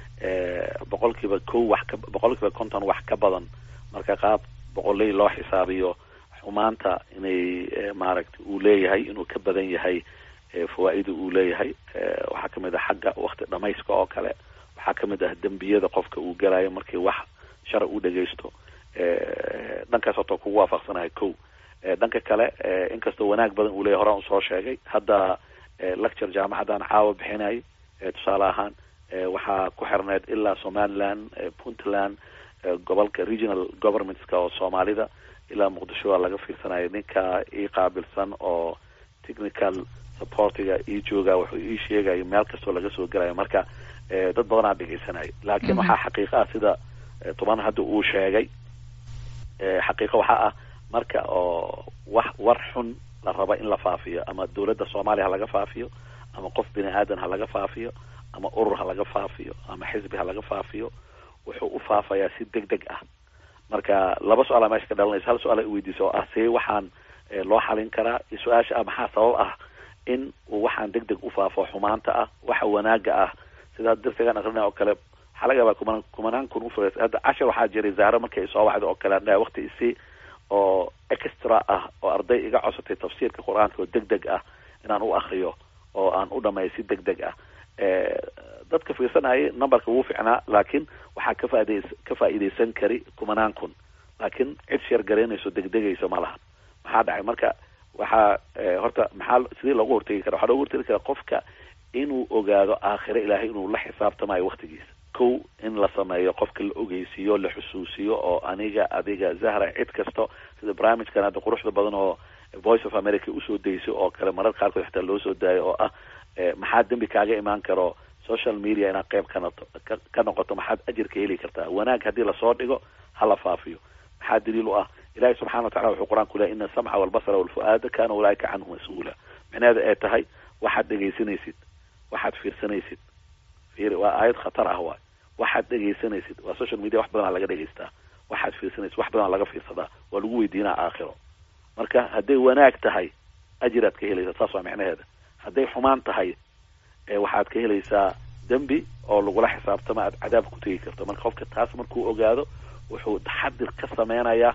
Speaker 7: boqol kiiba ko wax ka boqol kiiba konton wax ka badan marka qaab boqoley loo xisaabiyo xumaanta inay maaragtay uu leeyahay inuu ka badan yahay fawaa-ida uu leeyahay waxaa kamid ah xagga wakti dhamayska oo kale waxaa kamid ah dembiyada qofka uu galayo markii wax shar u dhagaysto dhankaas horta kugu waafaqsanahay ko dhanka kale inkastoo wanaag badan uu leeyahy horaan usoo sheegay hadda lecture jaamacaddan caawa bixinay tusaale ahaan waxaa ku xirneyd ilaa somaliland puntland gobolka regional governmentska oo soomaalida ilaa muqdisho waa laga fiirsanaya ninka ii qaabilsan oo technical supportiga ii jooga wuxuu ii sheegayo meel kastoo laga soo gelayo marka dad badanaa dhegaysanayo laakiin waxaa xaqiiqa ah sida toban hadda uu sheegay xaqiiqo waxaa ah marka oo wax war xun la rabo in la faafiyo ama dawladda soomaaliya ha laga faafiyo ama qof bini aadan ha laga faafiyo ama urur ha laga faafiyo ama xisbi ha laga faafiyo wuxuu u faafayaa si deg deg ah marka laba su-aala meesha ka dhalanaysa hal su-aal ay weydiisa oo ah see waxaan loo xalin karaa iyo su-aasha ah maxaa sabab ah in uu waxaan deg deg u faafo xumaanta ah waxa wanaaga ah sidaa darsigan akrinaya oo kale waxaa laga yaabaa kumanaan kumanaan kun ufurays hadda cashar waxaa jiray zaaro markay soo wacda oo kale andhaha wakti isi oo extra ah oo arday iga codsatay tafsiirka qur-aanka oo deg deg ah inaan u akriyo oo aan u dhamay si deg deg ah dadka fiirsanayay numberka wuu ficnaa laakiin waxaa ka faaidays ka faa'iidaysan kari kumanaan kun laakiin cid sheer garaynayso degdegayso ma lahan maxaa dhacay marka waxaa horta maxaa sidii loogu hortegi kara waxaa loogu hortegi karaa qofka inuu ogaado aakhire ilaahay inuu la xisaabtamayo waktigiisa kow in la sameeyo qofka la ogeysiiyo la xusuusiyo oo aniga adiga zahra cid kasto sida barnaamijkan hadda quruxda badan oo voice of america usoo dayso oo kale marar qaarkood xataa loo soo daayo oo ah maxaa dembi kaaga imaan karo social media inaad qeyb kanato ka noqoto maxaad ajirka heli kartaa wanaag haddii lasoo dhigo hala faafiyo maxaa daliil u ah ilahi subxana watacala wuxuu qur-aanku lehay ina asamca walbasra walfu-aada kana ulaaika canhu mas-uula micnaheeda ay tahay waxaad dhegaysanaysid waxaad fiirsanaysid fiiri waa aayad khatar ah waay waxaad dhegaysanaysid waa social media wax badan aa laga dhegaystaa waxaad fiirsanaysid wax badan aa laga fiirsadaa waa lagu weydiinaa aakhiro marka hadday wanaag tahay ajiraad ka helaysaa saas waa micnaheeda hadday xumaan tahay waxaad ka helaysaa dembi oo lagula xisaabtama aad cadaab ku tegi karto marka qofka taas markuu ogaado wuxuu taxadir ka sameynayaa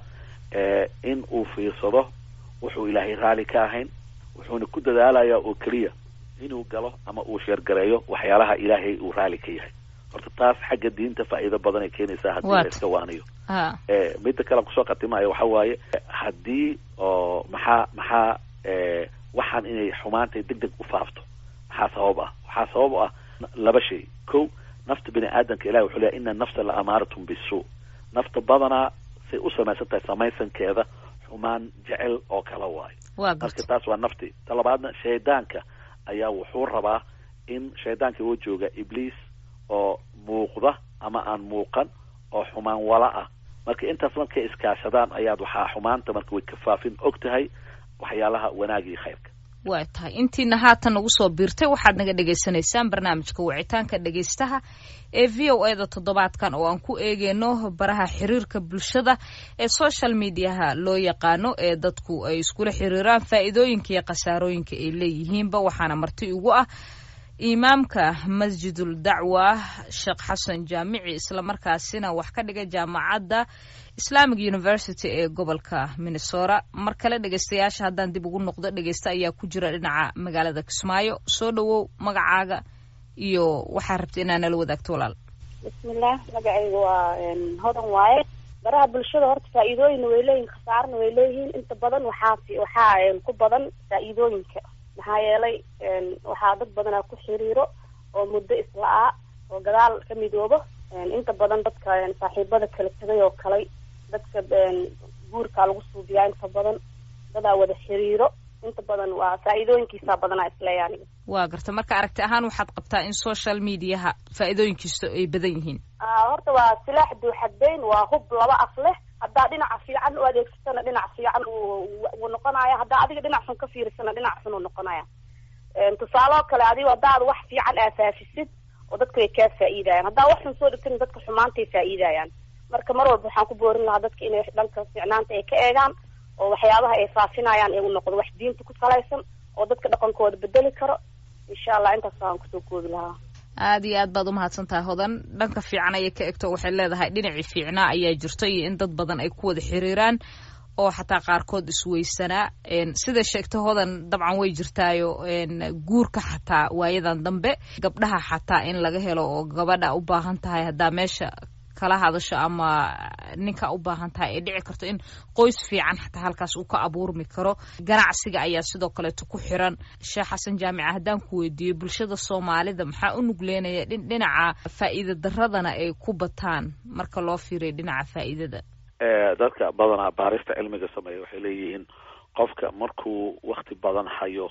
Speaker 7: in uu fiirsado wuxuu ilaahay raali ka ahayn wuxuuna ku dadaalayaa oo keliya inuu galo ama uu sheergareeyo waxyaalaha ilaahay uu raali ka yahay horta taas xagga diinta faa'iido badan ay keenaysaa haddii la iska waaniyo midda kale kusoo khatimayo waxa waaye haddii oo maxaa maxaa waxaan inay xumaantay deg deg u faafto maxaa sabab ah waxaa sabab u ah laba shay ko nafta bini aadamka ilahi wuxuu leeyahy ina nafsa la amaaratum bisu nafta badanaa say u samaysan tahay samaysankeeda xumaan jecel oo kala waayo marka taas waa nafti ta labaadna shaydaanka ayaa wuxuu rabaa in shaydaanka oo jooga ibliis oo muuqda ama aan muuqan oo xumaan wala ah marka intaas markay iskaashadaan ayaad waxaa xumaanta marka way kafaafin og tahay waxyaalaha wanaag iyo khayrka
Speaker 6: waa tahay intiina haatan nagu soo biirtay waxaad naga dhagaysanaysaan barnaamijka wicitaanka dhegaystaha ee v o eda toddobaadkan oo aan ku eegeyno baraha xiriirka bulshada ee social mediaha loo yaqaano ee dadku ay iskula xiriiraan faa'iidooyinka iyo khasaarooyinka ay leeyihiinba waxaana marti ugu ah imaamka masjidul dacwa sheekh xasan jaamici islamarkaasina wax ka dhiga jaamacadda islamic university ee gobolka minnesota mar kale dhegeystayaasha haddaan dib ugu noqdo dhegeysta ayaa ku jira dhinaca magaalada kismaayo soo dhawow magacaaga iyo waxaa rabta inaa nala wadaagto walaal
Speaker 9: bismillaah magacayga waa hodan waaye baraha bulshada horta faa-iidooyinna way leeyihin khasaarna way leeyihiin inta badan waxaa waxaa ku badan faa-iidooyinka maxaa yeelay waxaa dad badanaa ku xiriiro oo muddo isla-aa oo gadaal ka midoobo inta badan dadka saaxiibada kala tegay oo kalay dadka guurkaa lagu suubiyaa inta badan dadaa wada xiriiro inta badan waa faa-iidooyinkiisaa badanaa isleeya aniga
Speaker 6: waa garta marka aragti ahaan waxaad qabtaa in social mediaha faa-iidooyinkiisa ay badan yihiin
Speaker 9: horta waa silaax duuxadbeyn waa hub laba af leh haddaa dhinaca fiican u adeegsatana dhinac fiican uu noqonaya haddaa adiga dhinac xun ka fiirisana dhinac xun uu noqonaya tusaaloo kale adigo haddaad wax fiican aafaafisid oo dadka way kaa faa-iidayaan haddaa wax xun soo dhigtana dadka xumaantay faa-iidayaan marka mar walba waxaan ku boorin lahaa dadka inay dhanka fiicnaanta ay ka eegaan oo waxyaabaha ay faafinayaan igu noqdo wax diinta ku salaysan oo dadka dhaqankooda bedeli karo insha allah intaas waan kusoo koobi lahaa
Speaker 6: aada iyo aad baad umahadsan tahay hodan dhanka fiican ayay ka egto waxay leedahay dhinacii fiicnaa ayaa jirto iyo in dad badan ay ku wada xiriiraan oo xataa qaarkood isweysanaa sida sheegta hodan dabcan way jirtaayo guurka xataa waayadan dambe gabdhaha xataa in laga helo oo gabadha u baahan tahay haddaa meesha kala hadasho ama ninka u baahan tahay ay dhici karto in qoys fiican xataa halkaas uu ka abuurmi karo ganacsiga ayaa sidoo kaleeto ku xiran sheekh xasan jaamica haddaan ku weydiiyo bulshada soomaalida maxaa u nugleynaya dhinaca faa'iida daradana ay ku bataan marka loo fiiriyo dhinaca faa'iidada
Speaker 7: dadka badanaa baarista cilmiga sameeya waxay leeyihiin qofka markuu wakti badan hayo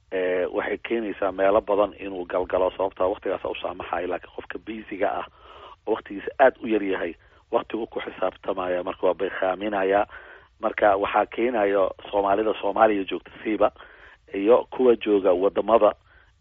Speaker 7: waxay keenaysaa meelo badan inuu galgalo sababtaa waktigaasa u saamaxayo laakiin qofka biisiga ah oo waktigiisa aada u yar yahay waktigu ku xisaabtamaya marka waa baykaaminaya marka waxaa keenayo soomaalida soomaaliya joogta siiba iyo kuwa jooga wadamada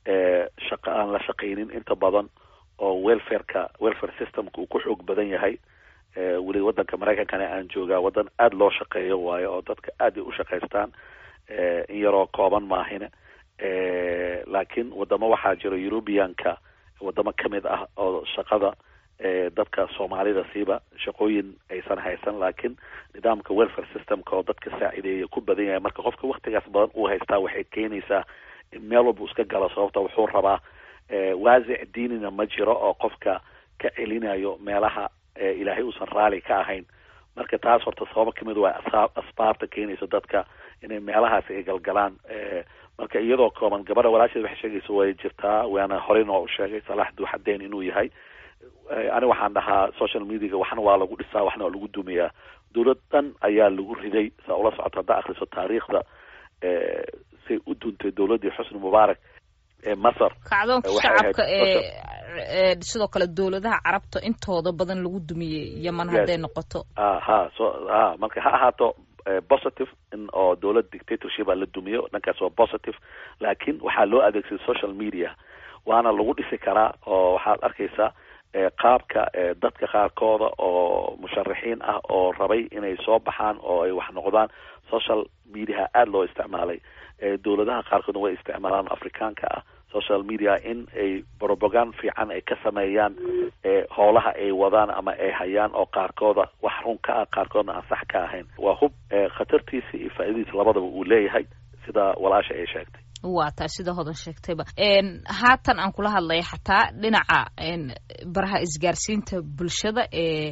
Speaker 7: shaqa aan la shaqaynin inta badan oo welfareka welfare systemka uu ku xoog badan yahay weli wadanka maraykankana aan joogaa wadan aada loo shaqeeyo waayo oo dadka aad ay u shaqaystaan in yaroo kooban maahine laakiin wadamo waxaa jira eurubianka wadamo kamid ah oo shaqada dadka soomaalida siiba shaqooyin aysan haysan laakiin nidaamka welfare systemka oo dadka saacideeya ku badan yahay marka qofka waktigaas badan uu haystaa waxay keenaysaa in meel walba iska galo sababta wuxuu rabaa waasic diinina ma jiro oo qofka ka celinayo meelaha ilaahay uusan raali ka ahayn marka taas horta sababo kamid waa asbaabta keenaysa dadka inay meelahaas ay galgalaan marka iyadoo kooban gabadha walaasheed waxay sheegaysa way jirtaa waana horeyna waa u sheegay salaax duuxadeen inuu yahay ani waxaan dhahaa social mediaga waxna waa lagu dhisaa waxna waa lagu dumiyaa dowlad dhan ayaa lagu riday saa ula socoto haddaa akriso taariikhda say u duuntay dowladdii xusni mubaarak ee masar
Speaker 6: kacdoonka shacabka ee sidoo kale dowladaha carabta intooda badan lagu dumiyey yeman hadday noqoto
Speaker 7: a ha so a marka ha ahaato positive in oo dowlad dictatorship a la dumiyo dhankaas waa positive laakiin waxaa loo adeegsaday social media waana lagu dhisi karaa oo waxaad arkaysaa qaabka dadka qaarkooda oo musharaxiin ah oo rabay inay soo baxaan oo ay wax noqdaan social mediaha aada loo isticmaalay dowladaha qaarkoodna way isticmaalaan afrikaanka ah social media in ay propagand fiican ay ka sameeyaan howlaha ay wadaan ama ay hayaan oo qaarkooda wax run ka ah qaarkoodna aan sax ka ahayn waa hub khatartiisa iyo faa'iidadiisa labadaba uu leeyahay sida walaasha ay sheegtay
Speaker 6: waa taa sida hodan sheegtayba haatan aan kula hadlaya xataa dhinaca baraha isgaarsiinta bulshada ee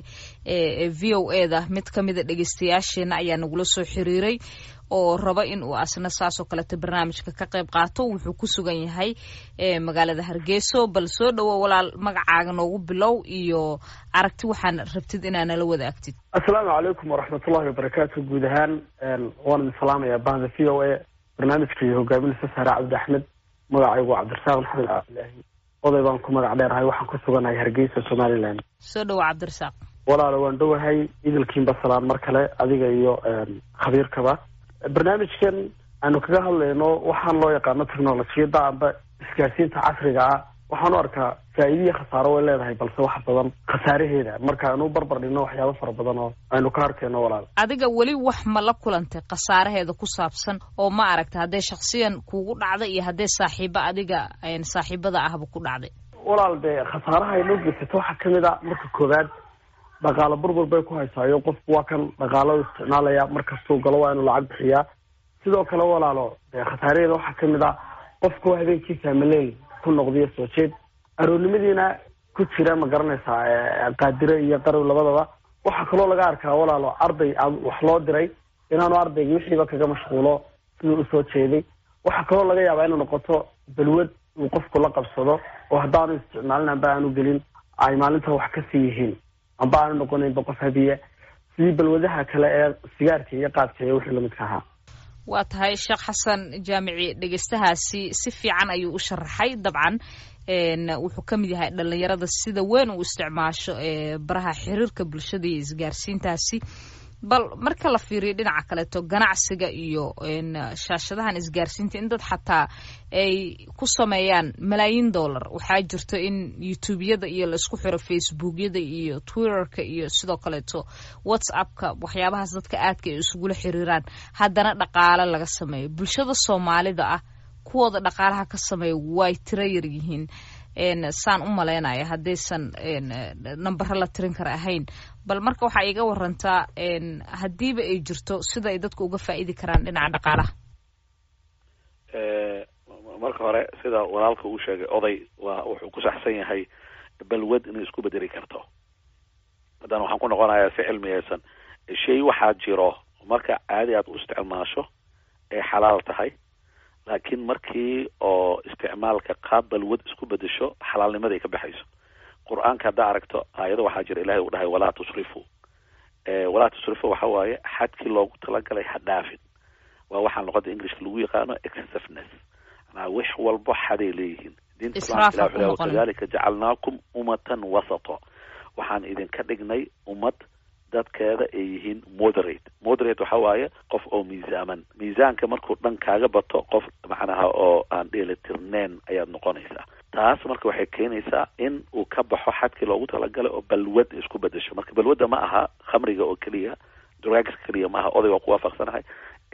Speaker 6: e v o e da mid kamida dhegeystayaasheena ayaa nagula soo xiriiray oo raba in uu asna saasoo kaleeto barnaamijka ka qayb qaato wuxuu ku sugan yahay magaalada hargeyso bal soo dhowo walaal magacaaga noogu bilow iyo aragti waxaan rabtid inaa nala wadaagtid
Speaker 10: assalaamu calaykum waraxmatullahi wabarakaatu guud ahaan waan idin salaamayaa bahda v o a barnaamijka iyo hogaaminaysa saare cabdi axmed magacaygu cabdirasaaq maxamed cabdilaahi oday baan ku magac dheerahay waxaan ku suganahay hargeysa somaliland
Speaker 6: soo dhowa cabdirasaaq
Speaker 10: walaalo waan dhowahay idilkiinba salaan mar kale adiga iyo khabiirkaba barnaamijkan aanu kaga hadlayno waxaan loo yaqaano technolojiyadda amba isgaarsiinta casriga ah waxaan u arkaa faa'iidiya khasaaro way leedahay balse wax badan khasaaraheeda marka aanu barbar dhigno waxyaabo fara badan oo aynu ka arkayno walaal
Speaker 6: adiga weli wax ma la kulantay khasaaraheeda ku saabsan oo ma aragta hadday shaksiyan kuugu dhacday iyo hadday saaxiibo adiga saaxiibada ahba ku dhacday
Speaker 10: walaal dee khasaaraha ay noo geysato waxaa kamid a marka koowaad dhaqaalo burbur bay ku haysaayo qofku waa kan dhaqaalada isticmaalaya markastuu galo waa inuu lacag bixiyaa sidoo kale walaalo dee khasaaraheeda waxaa kamid a qofku habeenkiisa maleel ku noqdiyo soo jeed aroornimadiina ku jira ma garanaysaa qaadire iyo qarow labadaba waxaa kaloo laga arkaa walaalo arday wax loo diray inaanu ardayga wixiiba kaga mashquulo siduu usoo jeeday waxaa kaloo laga yaabaa inay noqoto balwad uu qofku la qabsado oo haddaanu isticmaalin amba aanu gelin ay maalinta wax kasii yihiin amba aanu noqonaynba qof habiya sidii balwadaha kale ee sigaarka iyo qaadka iyo wixii lamidka ahaa
Speaker 6: waa tahay sheekh xasan jaamici dhegeystahaasi si fiican ayuu u sharaxay dabcan wuxuu ka mid yahay dhalinyarada sida weyn uu isticmaasho baraha xiriirka bulshada iyo isgaarsiintaasi bal marka la fiiriyo dhinaca kaleeto ganacsiga iyo shaashadahan isgaarsiinta in dad xataa ay ku sameeyaan malaayiin dollar waxaa jirto in youtubeyada iyo laisku xiro facebookyada iyo twitterka iyo sidoo kaleeto whatsappka waxyaabahaas dadka aadka ay isugula xiriiraan haddana dhaqaale laga sameeyo bulshada soomaalida ah kuwooda dhaqaalaha ka sameeya way tiro yar yihiin saan u malaynaya haddaysan nambaro la tirin kara ahayn bal marka waxaa iga warantaa haddiiba ay jirto sida ay dadku uga faa'iidi karaan dhinaca dhaqaalaha
Speaker 7: marka hore sida walaalka uu sheegay oday waa wuxuu ku saxsan yahay balwad inay isku bedeli karto haddana waxaan ku noqonayaa si cilmiyeysan shay waxaa jiro marka caadi aad u isticmaasho ay xalaal tahay laakiin markii oo isticmaalka qaab balwad isku bedesho xalaalnimaday ka baxayso qur-aanka haddaa aragto aayado waxaa jira ilahay uu dhahay walaa tusrifu walaa tusrifu waxa waaye xadkii loogu talagalay ha dhaafin waa waxaan luqada englishka lagu yaqaano excessiveness manaa wax walbo xaday leeyihiin diinta islaamka ilah wuxuu lehay wakadalika jacalnaakum ummatan wasato waxaan idinka dhignay ummad dadkeeda ay yihiin moderate moderate waxa waaye qof oo miisaaman miisaanka markuu dhan kaaga bato qof macnaha oo aan dheelitirneyn ayaad noqonaysaa taas marka waxay keenaysaa in uu ka baxo xadkii loogu talagalay oo balwad isku bedesho marka balwadda ma aha khamriga oo keliya drugs keliya ma aha oday waa ku waafaqsanahay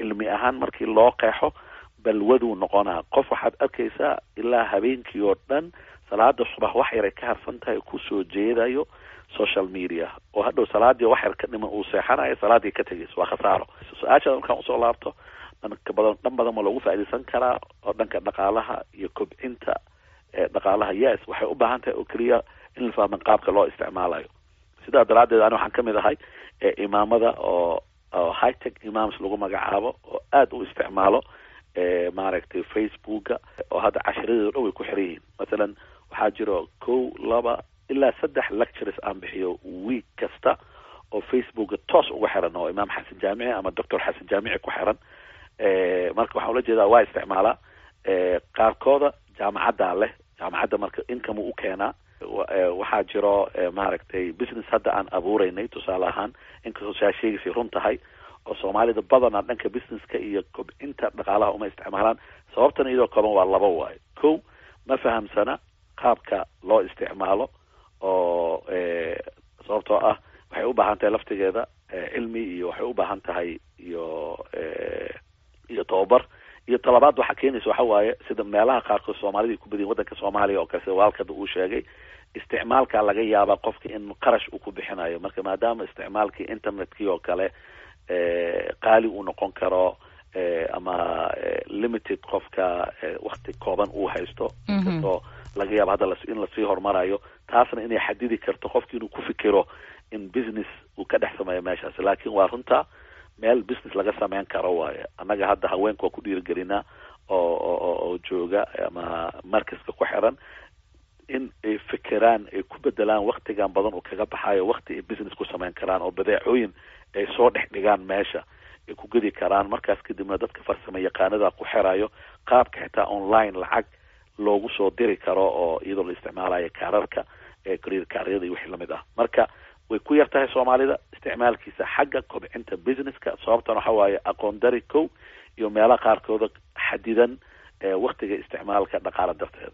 Speaker 7: cilmi ahaan markii loo qeexo balwaduu noqonaa qof waxaad arkaysaa ilaa habeenkii oo dhan salaada subax wax yaray ka harsan tahay kusoo jeedayo social media oo hadhow salaadii wax yar ka dhiman uu seexanayo salaadii ka tegayso waa khasaaro su-aashaada markaan usoo laabto dhanka badan dhan badan ma loogu faaidaysan karaa oo dhanka dhaqaalaha iyo kobcinta dhaqaalaha yes waxay u baahan tahay oo keliya in la fahman qaabka loo isticmaalayo sidaa daraaddeed ani waxaan kamid ahay imaamada oo oo high tech imams lagu magacaabo oo aada u isticmaalo maaragtay facebooka oo hadda cashiradeedo dhan way ku xiran yihiin mathalan waxaa jiro kow laba ilaa saddex lectures aan bixiyo week kasta oo facebooka toos uga xiran oo imaam xasan jaamici ama doctor xasan jaamici ku xiran marka waxaan ula jeedaa waa isticmaalaa qaarkooda jaamacaddaa leh jaamacadda marka income u keenaa waxaa jiro maaragtay business hadda aan abuureynay tusaale ahaan inkastoo saa sheegaysay run tahay oo soomaalida badanaa dhanka businesska iyo kobcinta dhaqaalaha uma isticmaalaan sababtan iyadoo kooban waa laba waayo kow ma fahamsana qaabka loo isticmaalo oo sababtoo ah waxay u baahan tahay laftigeeda cilmi iyo waxay u baahan tahay iyo iyo tababar iyo talabaad waxaa keenaysa waxa waaye sida meelaha qaarkood soomaalida ay ku badiyin waddanka soomaaliya oo kale sida waalkada uu sheegay isticmaalka laga yaabaa qofka in qarash uu ku bixinayo marka maadaama isticmaalkii internetkii oo kale qaali uu noqon karo ama limited qofka wakti kooban uu haysto inkastoo laga yaabo hadda in lasii horumarayo taasna inay xadidi karto qofki inuu ku fikiro in business uu ka dhex sameeyo meeshaas laakiin waa runta meel business laga sameyn karo waaye annaga hadda haweenka waa ku dhiirigelinaa oo oo oo jooga ama markaska ku xiran in ay fikiraan ay ku bedelaan waktigan badan uu kaga baxayo wakti ay business ku sameyn karaan oo badeecooyin ay soo dhex dhigaan meesha ay ku gedi karaan markaas kadibna dadka farsamo yaqaanada ku xirayo qaabka xitaa online lacag loogu soo diri karo oo iyadoo la isticmaalayo kaararka eecreer kaaryada iyo wixii lamid ah marka way ku yar tahay soomaalida isticmaalkiisa xagga kobcinta businesska sababtan waxa waaye aqoon dari kow iyo meelaha qaarkooda xadidan waktiga isticmaalka dhaqaala darteeda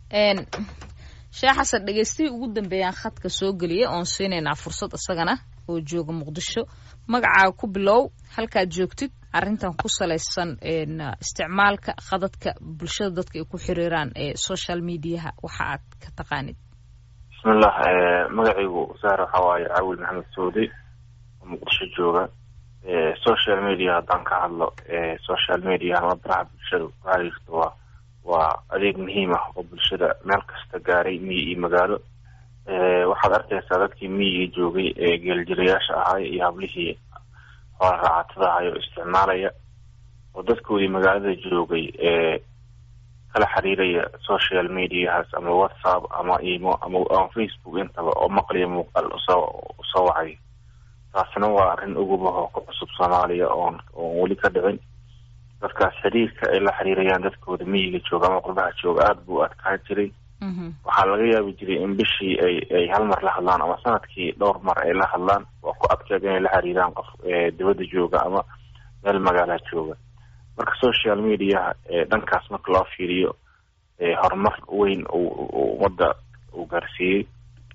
Speaker 6: sheekh xasan dhegeystihii ugu dambeeyaan khadka soo geliya oon siinaynaa fursad isagana oo jooga muqdisho magacaaga ku bilow halkaad joogtid arrintan ku salaysan isticmaalka khadadka bulshada dadka ay ku xiriiraan ee social mediaha waxa aad ka taqaanid
Speaker 8: bismillah magacaygu saar waxa waaye caawil maxamed saudi oo muqdisho jooga social media haddaan ka hadlo social media ama baraha bulshada ku xiriirta waa waa adeeg muhiim ah oo bulshada meel kasta gaaray miyi iyo magaalo waxaad arkaysaa dadkii miyiga joogay ee geeljirayaasha ahay iyo hablihii hoola raacatada ahay oo isticmaalaya oo dadkoodii magaalada joogay ee kala xiriiraya social mediahaas ama whatsapp ama imo ama ama facebook intaba oo maqliya muuqaal usoo usoo wacay taasina waa arrin ugubaho ku cusub soomaaliya oon oon weli ka dhicin dadkaas xiriirka ay la xiriirayaan dadkooda miyiga jooga ama qurbaha jooga aada buu adkaan jiray waxaa laga yaabi jiray in bishii ay ay hal mar la hadlaan ama sanadkii dhowr mar ay la hadlaan waa ku adkeed inay la xiriiraan qof dibadda jooga ama meel magaala jooga marka social mediaha dhankaas marka loo fiiriyo horumar weyn uu ummadda uu gaarsiiyey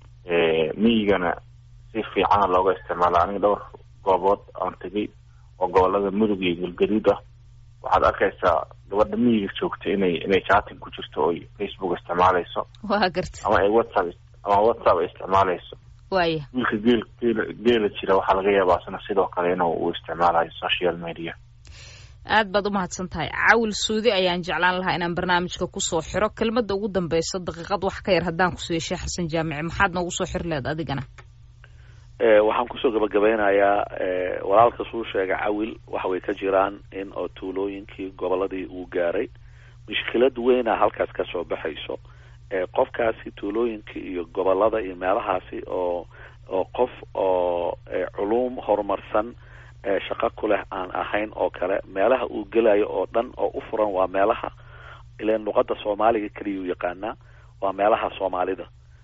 Speaker 8: miyigana si fiicana looga isticmaala aniga dhowr goobood aan tegay oo gobolada mudug iyo galgaduud ah waxaad arkaysaa gabadha miyiga joogta inay inay chating ku jirto oy facebook isticmaalayso
Speaker 6: waa garta
Speaker 8: ama ay whatsapp ama whatsapp ay isticmaalayso
Speaker 6: waaya
Speaker 8: wiilka geel geela geela jira waxaa laga yaabaa isna sidoo kale inuu uu isticmaalayo social media
Speaker 6: aad baad u mahadsan tahay caawil suudi ayaan jeclaan lahaa inaan barnaamijka kusoo xiro kelmadda ugu dambeysa daqiiqad wax ka yar haddaan kusiiyo sheekh xasan jaamici maxaad noogu soo xiri lehed adigana
Speaker 7: waxaan kusoo gabagabeynayaa walaalka suu sheega cawil waxa way ka jiraan in oo tuulooyinkii goboladii uu gaaray mushkilad weyna halkaas ka soo baxayso qofkaasi tuulooyinkii iyo gobolada iyo meelahaasi oo oo qof oo culuum horumarsan shaqo ku leh aan ahayn oo kale meelaha uu gelayo oo dhan oo u furan waa meelaha ilan luqada soomaaliga keliya u yaqaanaa waa meelaha soomaalida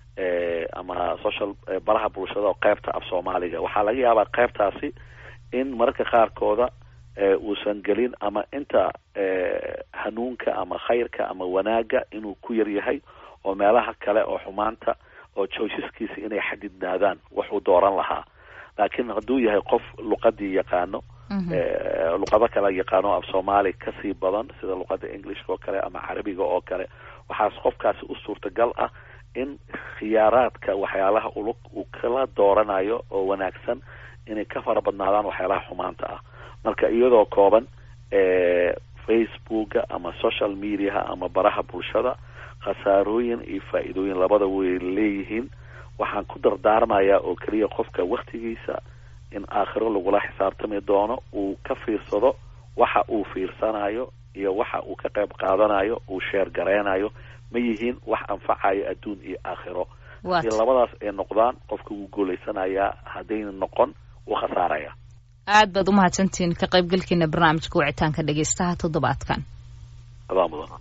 Speaker 7: ama social baraha bulshada oo qeybta af soomaaliga waxaa laga yaabaa qeybtaasi in mararka qaarkooda uusan gelin ama inta hanuunka ama khayrka ama wanaaga inuu ku yar yahay oo meelaha kale oo xumaanta oo joysaskiisa inay xadidnaadaan waxuu dooran lahaa laakiin hadduu yahay qof luqadii yaqaano luqado kale yaqaano af soomaali kasii badan sida luqada englishka oo kale ama carabiga oo kale waxaas qofkaasi u suurtagal ah in khiyaaraadka waxyaalaha ulug uu kala dooranayo oo wanaagsan inay ka fara badnaadaan waxyaalaha xumaanta ah marka iyadoo kooban facebooka ama social mediaha ama baraha bulshada khasaarooyin iyo faa-iidooyin labada way leeyihiin waxaan ku dardaarmayaa oo keliya qofka waktigiisa in aakhiro lagula xisaabtami doono uu ka fiirsado waxa uu fiirsanayo iyo waxa uu ka qayb qaadanayo uu sheer gareynayo ma yihiin wax anfacayo adduun iyo aakhiro haddii labadaas ay noqdaan qofka wuu guulaysanayaa haddayna noqon wuu khasaaraya
Speaker 6: aad baad umahadsantihiin ka qaybgalkiina barnaamijka wicitaanka dhegeystaha toddobaadkan
Speaker 7: adaa mudan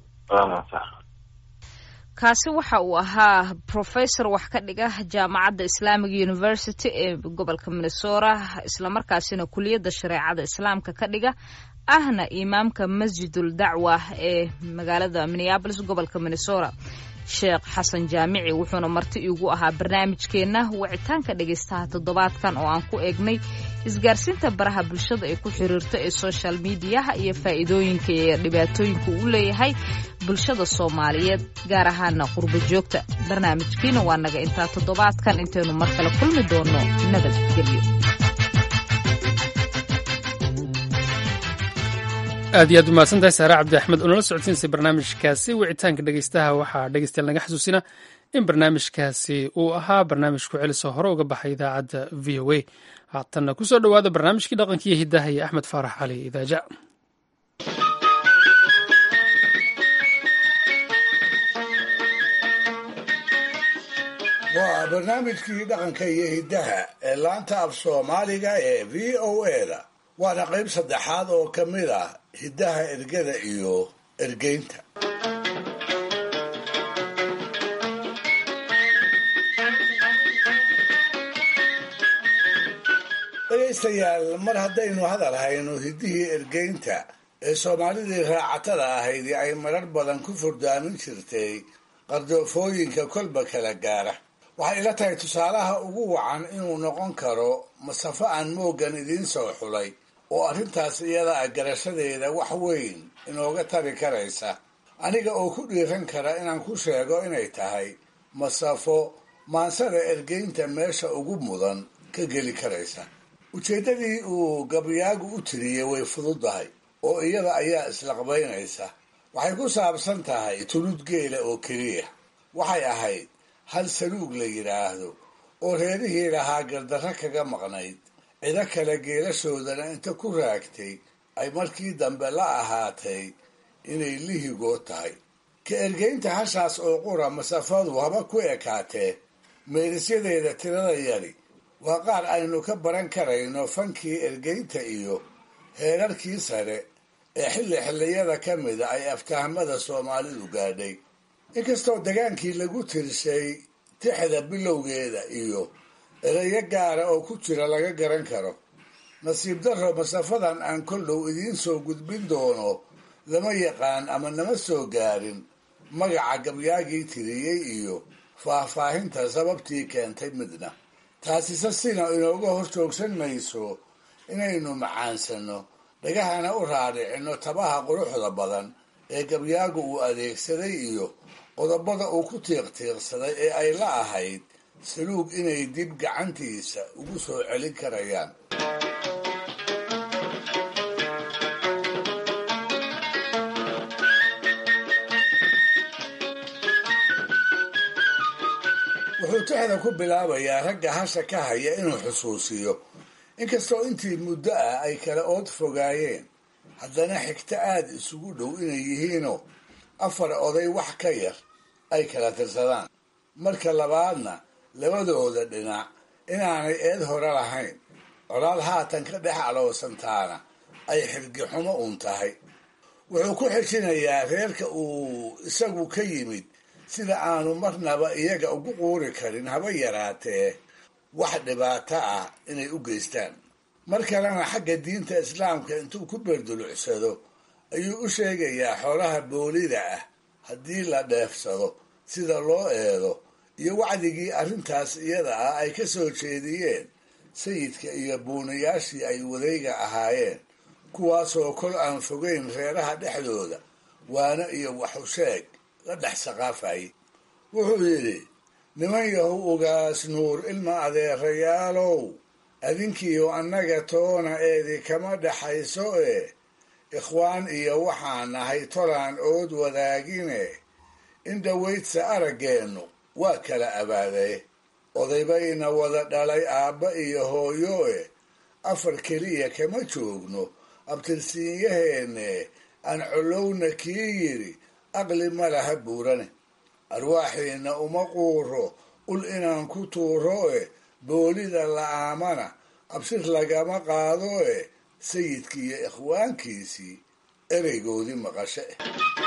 Speaker 6: kaasi waxa uu ahaa professor wax ka dhiga jaamacadda islamic university ee gobolka minnesota islamarkaasina kuliyadda shareecada islaamka ka dhiga ahna imaamka masjidul dacwa ee magaalada minneabolis gobolka minnesota sheekh xasan jaamici wuxuuna marti iigu ahaa barnaamijkeenna wicitaanka dhegaystaha toddobaadkan oo aan ku eegnay isgaarsiinta baraha bulshada ay ku xiriirto ee social mediaha iyo faa'iidooyinka iyo dhibaatooyinka uu leeyahay bulshada soomaaliyeed gaar ahaana qurbo joogta barnaamijkiina waa naga intaa toddobaadkan intaynu mar kale kulmi doono nabadgelyo
Speaker 1: aad iyo aad umahadsantahay saare cabdi axmed oo nala socodsiinsay barnaamijkaasi wicitaanka dhegeystaha waxaa dhegeystayaal naga xasuusina in barnaamijkaasi uu ahaa barnaamij ku celisoo hore uga baxay idaacadda v o a haatanna kusoo dhowaada barnaamijkii dhaqankiiyo hiddaha iyo axmed faarax cali idaaja
Speaker 11: waa barnaamijkii dhaqanka iyo hiddaha ee laanta af soomaaliga ee v o eda waana qayb saddexaad oo ka mid ah hiddaha ergada iyo ergeynta dhegaystayaal mar haddaynu hadal hayno hiddihii ergeynta ee soomaalidii raacatada ahaydii ay marar badan ku furdaamin jirtay qardoofooyinka kolba kala gaara waxay ila tahay tusaalaha ugu wacan inuu noqon karo masafo aan mooggan idiin soo xulay oo arrintaas iyada ah garashadeeda wax weyn inooga tari karaysa aniga oo ku dhiiran kara inaan ku sheego inay tahay masafo maansada ergeynta meesha ugu mudan ka geli karaysa ujeeddadii uu gabyaagu u tiriyey way fududahay oo iyada ayaa islaqbaynaysa waxay ku saabsan tahay tulud geela oo keliya waxay ahayd hal saluug la yidhaahdo oo reerihii lahaa gardarro kaga maqnayd cido kale geelashoodana inta ku raagtay ay markii dambe la ahaatay inay lihigood tahay ka ergeynta hashaas oo qura masafadu haba ku ekaatee meerisyadeeda tirada yari waa qaar aynu ka baran karayno fankii ergeynta iyo heerarkii sare ee xilli xilliyada ka mida ay aftahmada soomaalidu gaadhay inkastoo dagaankii lagu tirshay tixda bilowgeeda iyo erayo gaara oo ku jira laga garan karo nasiib darro masafadan aan kol dhow idiin soo gudbin doono lama yaqaan ama nama soo gaarin magaca gabyaagii tiriyey iyo faahfaahinta sababtii keentay midna taasise sina inooga hor joogsan mayso inaynu macaansano dhagahana u raadhicinno tabaha quruxda badan ee gabyaagu uu adeegsaday iyo qodobada uu ku tiiqtiiqsaday ee ay la ahayd saluug inay dib gacantiisa ugu soo celin karayaan wuxuu tixda ku bilaabayaa ragga hasha ka haya inuu xusuusiyo inkastoo intii muddo ah ay kala ood fogaayeen haddana xigto aada isugu dhow inay yihiinoo afar oday wax ka yar ay kala tirsadaan marka labaadna labadooda dhinac inaanay eed hore lahayn colaad haatan ka dhex aloosantaana ay xirgixumo uun tahay wuxuu ku xejinayaa reerka uu isagu ka yimid sida aanu marnaba iyaga ugu quuri karin haba yaraatee wax dhibaato ah inay u geystaan mar kalena xagga diinta islaamka intuu ku beerdulucsado ayuu u sheegayaa xoolaha boolida ah haddii la dheefsado sida loo eedo iyo wacdigii arrintaas iyada ah ay ka soo jeediyeen sayidka iyo buunayaashii ay wadayga ahaayeen kuwaasoo kol aan fogeyn reeraha dhexdooda waana iyo waxusheeg la dhex saqaafayay wuxuu yidhi niman yahow ugaas nuur ilma adeerayaalow adinkiiyo annaga toona eedi kama dhaxayso ee ikhwaan iyo waxaan nahay tolaan ood wadaagine in dhawaydsa araggeennu waa kala abaadaye odaybayna wada dhalay aabba iyo hooyo e afar keliya kama joogno abtirsiinyaheenne aan collowna kii yidhi aqli ma laha buurane arwaaxiina uma quuro ul inaan ku tuuro e boolida la'aamana absir lagama qaado e sayidkii iyo ikhwaankiisii ereygoodii maqasho eh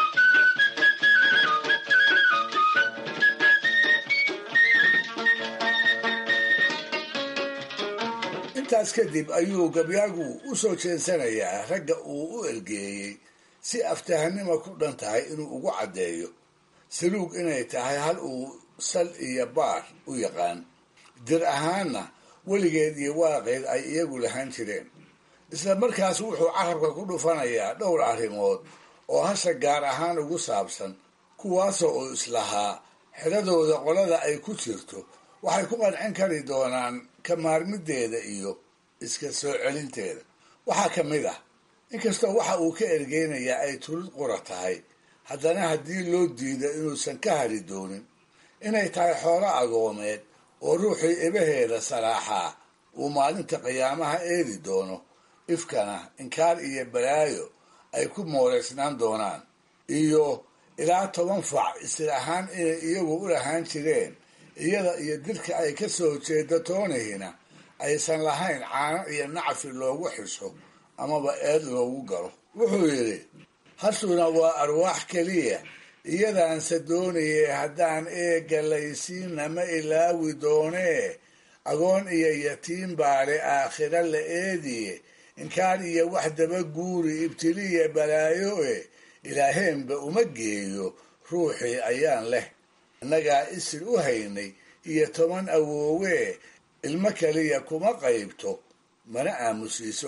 Speaker 11: intaas kadib ayuu gabyaagu u soo jeensanayaa ragga uu u ergeeyey si aftahanima ku dhan tahay inuu ugu caddeeyo saluug inay tahay hal uu sal iyo baar u yaqaan dir ahaanna weligeed iyo waaqeed ay iyagu lahaan jireen isla markaas wuxuu carabka ku dhufanayaa dhowr arrimood oo hasha gaar ahaan ugu saabsan kuwaasoo uu islahaa xidhadooda qolada ay ku jirto waxay ku qancin kari doonaan ka maarmideeda iyo iska soo celinteeda waxaa ka mid ah inkastoo waxa uu ka ergeynayaa ay tulid qura tahay haddana haddii loo diido inuusan ka hari doonin inay tahay xoolo agoomeed oo ruuxii ebaheeda salaaxaa uu maalinta qiyaamaha eedi doono ifkana inkaar iyo balaayo ay ku mooreysnaan doonaan iyo ilaa toban fac isir ahaan inay iyagu u lahaan jireen iyada iyo dirka ay ka soo jeedo toonihina aysan lahayn caano iyo nacfi loogu xiso amaba eed loogu galo wuxuu yidhi hashuna waa arwaax keliya iyadaanse doonayay haddaan eegga laysiinna ma ilaawi doonee agoon iyo yatiim baale aakhira la eediye inkaan iyo wax daba guuri ibtiliya balaayo e ilaaheenba uma geeyo ruuxii ayaan leh innagaa isir u haynay iyo toban awoowee ilmo keliya kuma qaybto mana aamusiiso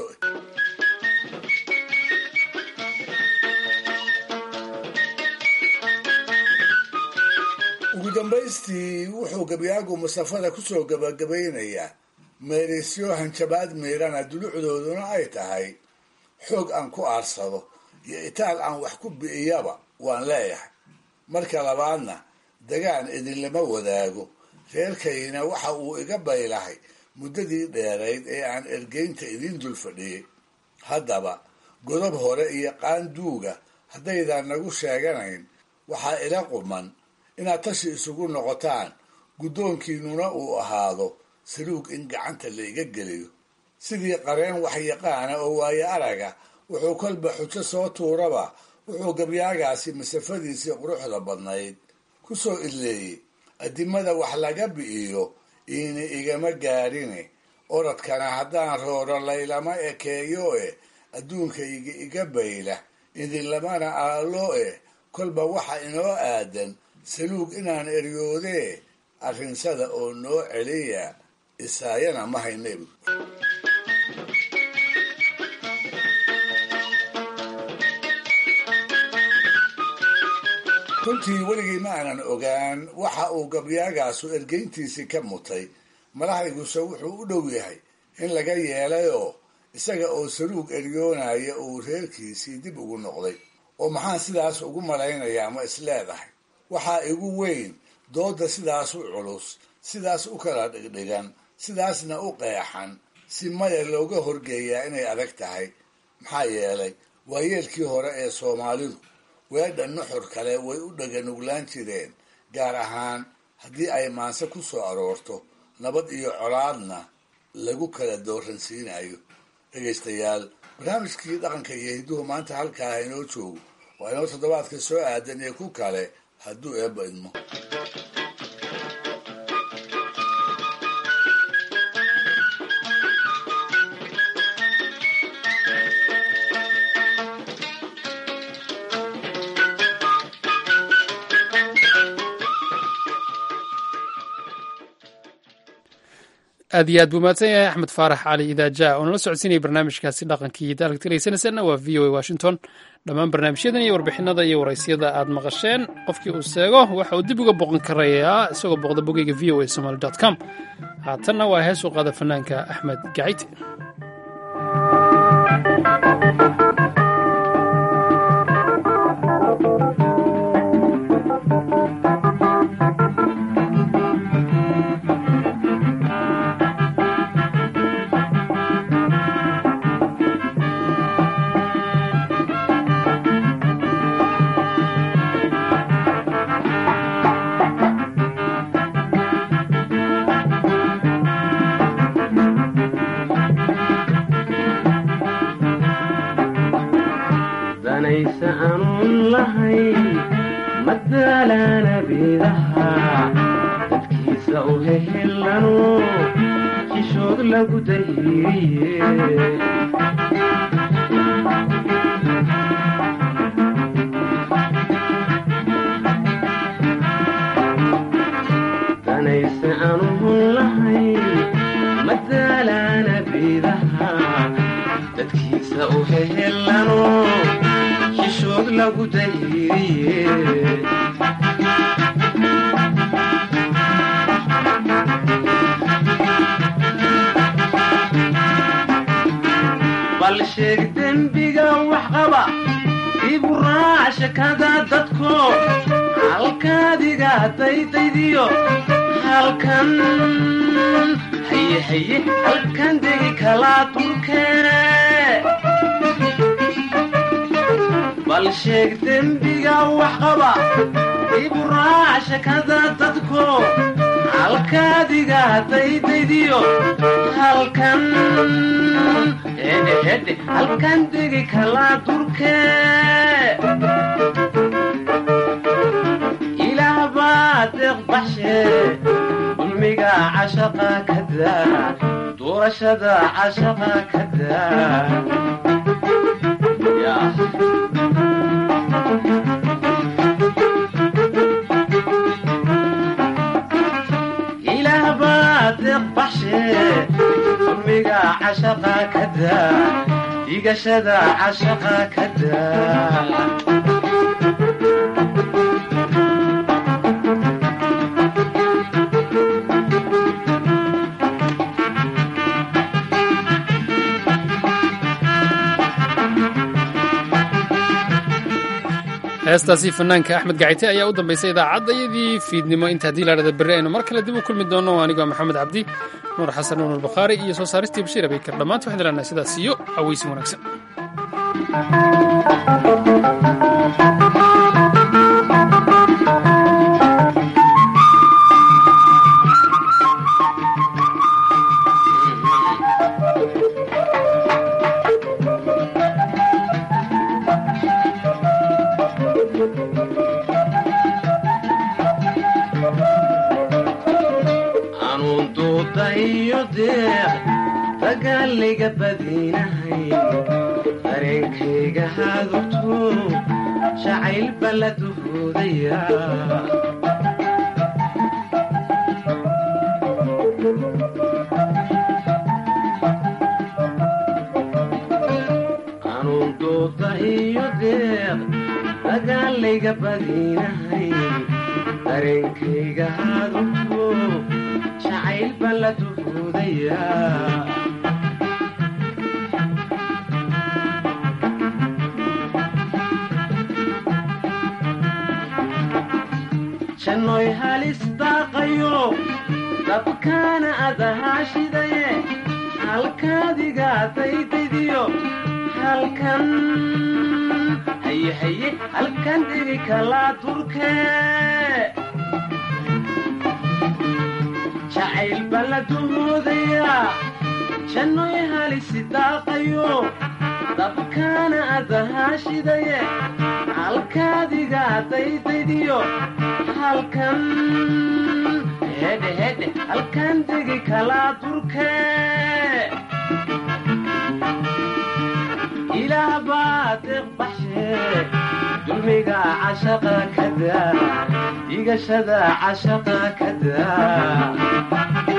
Speaker 11: ugu dambaystii wuxuu gabyaagu masafada kusoo gabagabaynayaa meerisyo hanjabaad miirana dulucdooduna ay tahay xoog aan ku aarsado iyo itaal aan wax ku bi'iyaba waan leeyahay marka labaadna dagaan idinlama wadaago reerkayna waxa uu iga baylahay muddadii dheerayd ee aan ergeynta idiin dul fadhiyey haddaba godob hore iyo qaanduuga haddaydan nagu sheeganayn waxaa ila quman inaad tashi isugu noqotaan guddoonkiinuna uu ahaado saluug in gacanta la iga geliyo sidii qareen waxyaqaana oo waayo araga wuxuu kolba xujo soo tuuraba wuxuu gabyaagaasi masafadiisii quruxda badnayd ku soo idleeyey addimada wax laga bi'iyo iini igama gaadhine oradkana haddaan rooro laylama ekeeyo e adduunkayga iga bayla idinlamana aalo e kolba waxa inoo aadan saluug inaan eryoodee arrinsada oo noo celiya isaayana ma haynebu runtii weligii ma aanan ogaan waxa uu gabyaagaasu ergeyntiisii ka mutay malahayguse wuxuu u dhow yahay in laga yeelayoo isaga oo saluug eryoonaya uu reerkiisii dib ugu noqday oo maxaan sidaas ugu malaynayaa ma isleedahay waxaa igu weyn doodda sidaas u culus sidaas u kala dhigdhigan sidaasna u qeexan si maya looga horgeeyaa inay adag tahay maxaa yeelay waayeelkii hore ee soomaalidu weedha nuxur kale way u dhaganuglaan jireen gaar ahaan haddii ay maanse ku soo aroorto nabad iyo colaadna lagu kala dooransiinayo dhegaystayaal barnaamijkii dhaqanka iyo hidduhu maanta halkaa inoo joogo waa inoo toddobaadka soo aadan iyo ku kale hadduu eebba idmo
Speaker 1: aad iyo aad buu mahadsan yahay axmed faarax cali idaaja oo nala socodsiinaya barnaamijkaasi dhaqankii iyo daalka tiraysanaysana waa v o a washington dhammaan barnaamijyadan iyo warbixinada iyo waraysyada aad maqasheen qofkii uu seego waxa uu dib uga boqon karayaa isagoo booqda bogeyga v o a somaly com haatanna waa hees u qaada fanaanka axmed gacite
Speaker 12: danaysa aanun lahayn madaalana biidaha dadkiisa u hehelano xishood lagu dayiriye danaysa aanun lahayn madaalana biidaha dadkiisa u hehelano xishood lagu dayiriye bal sheeg dembiga wax qaba ibu raac shakada dadko halkaadiga daydaydiyo halkan haye haye halkan degi kalaa dulkeene bal sheeg dembiga wax qaba ibu raac shakada dadko halkaadiga daydaydiyo halkan hedhe hedhe halkan degi kalaa durkee ilaah baa deeq baxshe dulmiga cashaqa ka daa doorashada cashaqa ka daa ilaah baa deeq baxshe dulmiga cashaqa ka daa dhigashada cashaqa ka daa
Speaker 1: heestaasi fanaanka axmed gacite ayaa u dambaysay idaacaddayadii fiidnimo inta haddii la dhada berri aynu mar kale dib u kulmi doonno anigoo maxamed cabdi nuur xasan nuur albakhaari iyo soo saaristii bashiir abeykar dhammaanta waxaan ilaahnaa sidaas iyo aweysin wanaagsan
Speaker 12: anuun duuda iyo deeq dagaalayga badinahay dareenkayga hadugto jacayl bala duhoodaya anuun duuda iyo deeq dagaalayga badinahay dareenkayga hadugto jacayl baan la duhuudaya jannoy halis daaqayo dabkaana adahaashidaye halkaadiga daydaydiyo halkan haye haye halkan dhigi kalaa durkee jacayl baan la duhoodayaa jannoy halisi daaqayo dabkaana adahaashidaye halkaadiga daydaydiyo halkan hedhe hedhe halkan degi kalaa durkee ilaah baa deeq baxshe dulmiga cashaqa ka daa dhigashada cashaqa ka daa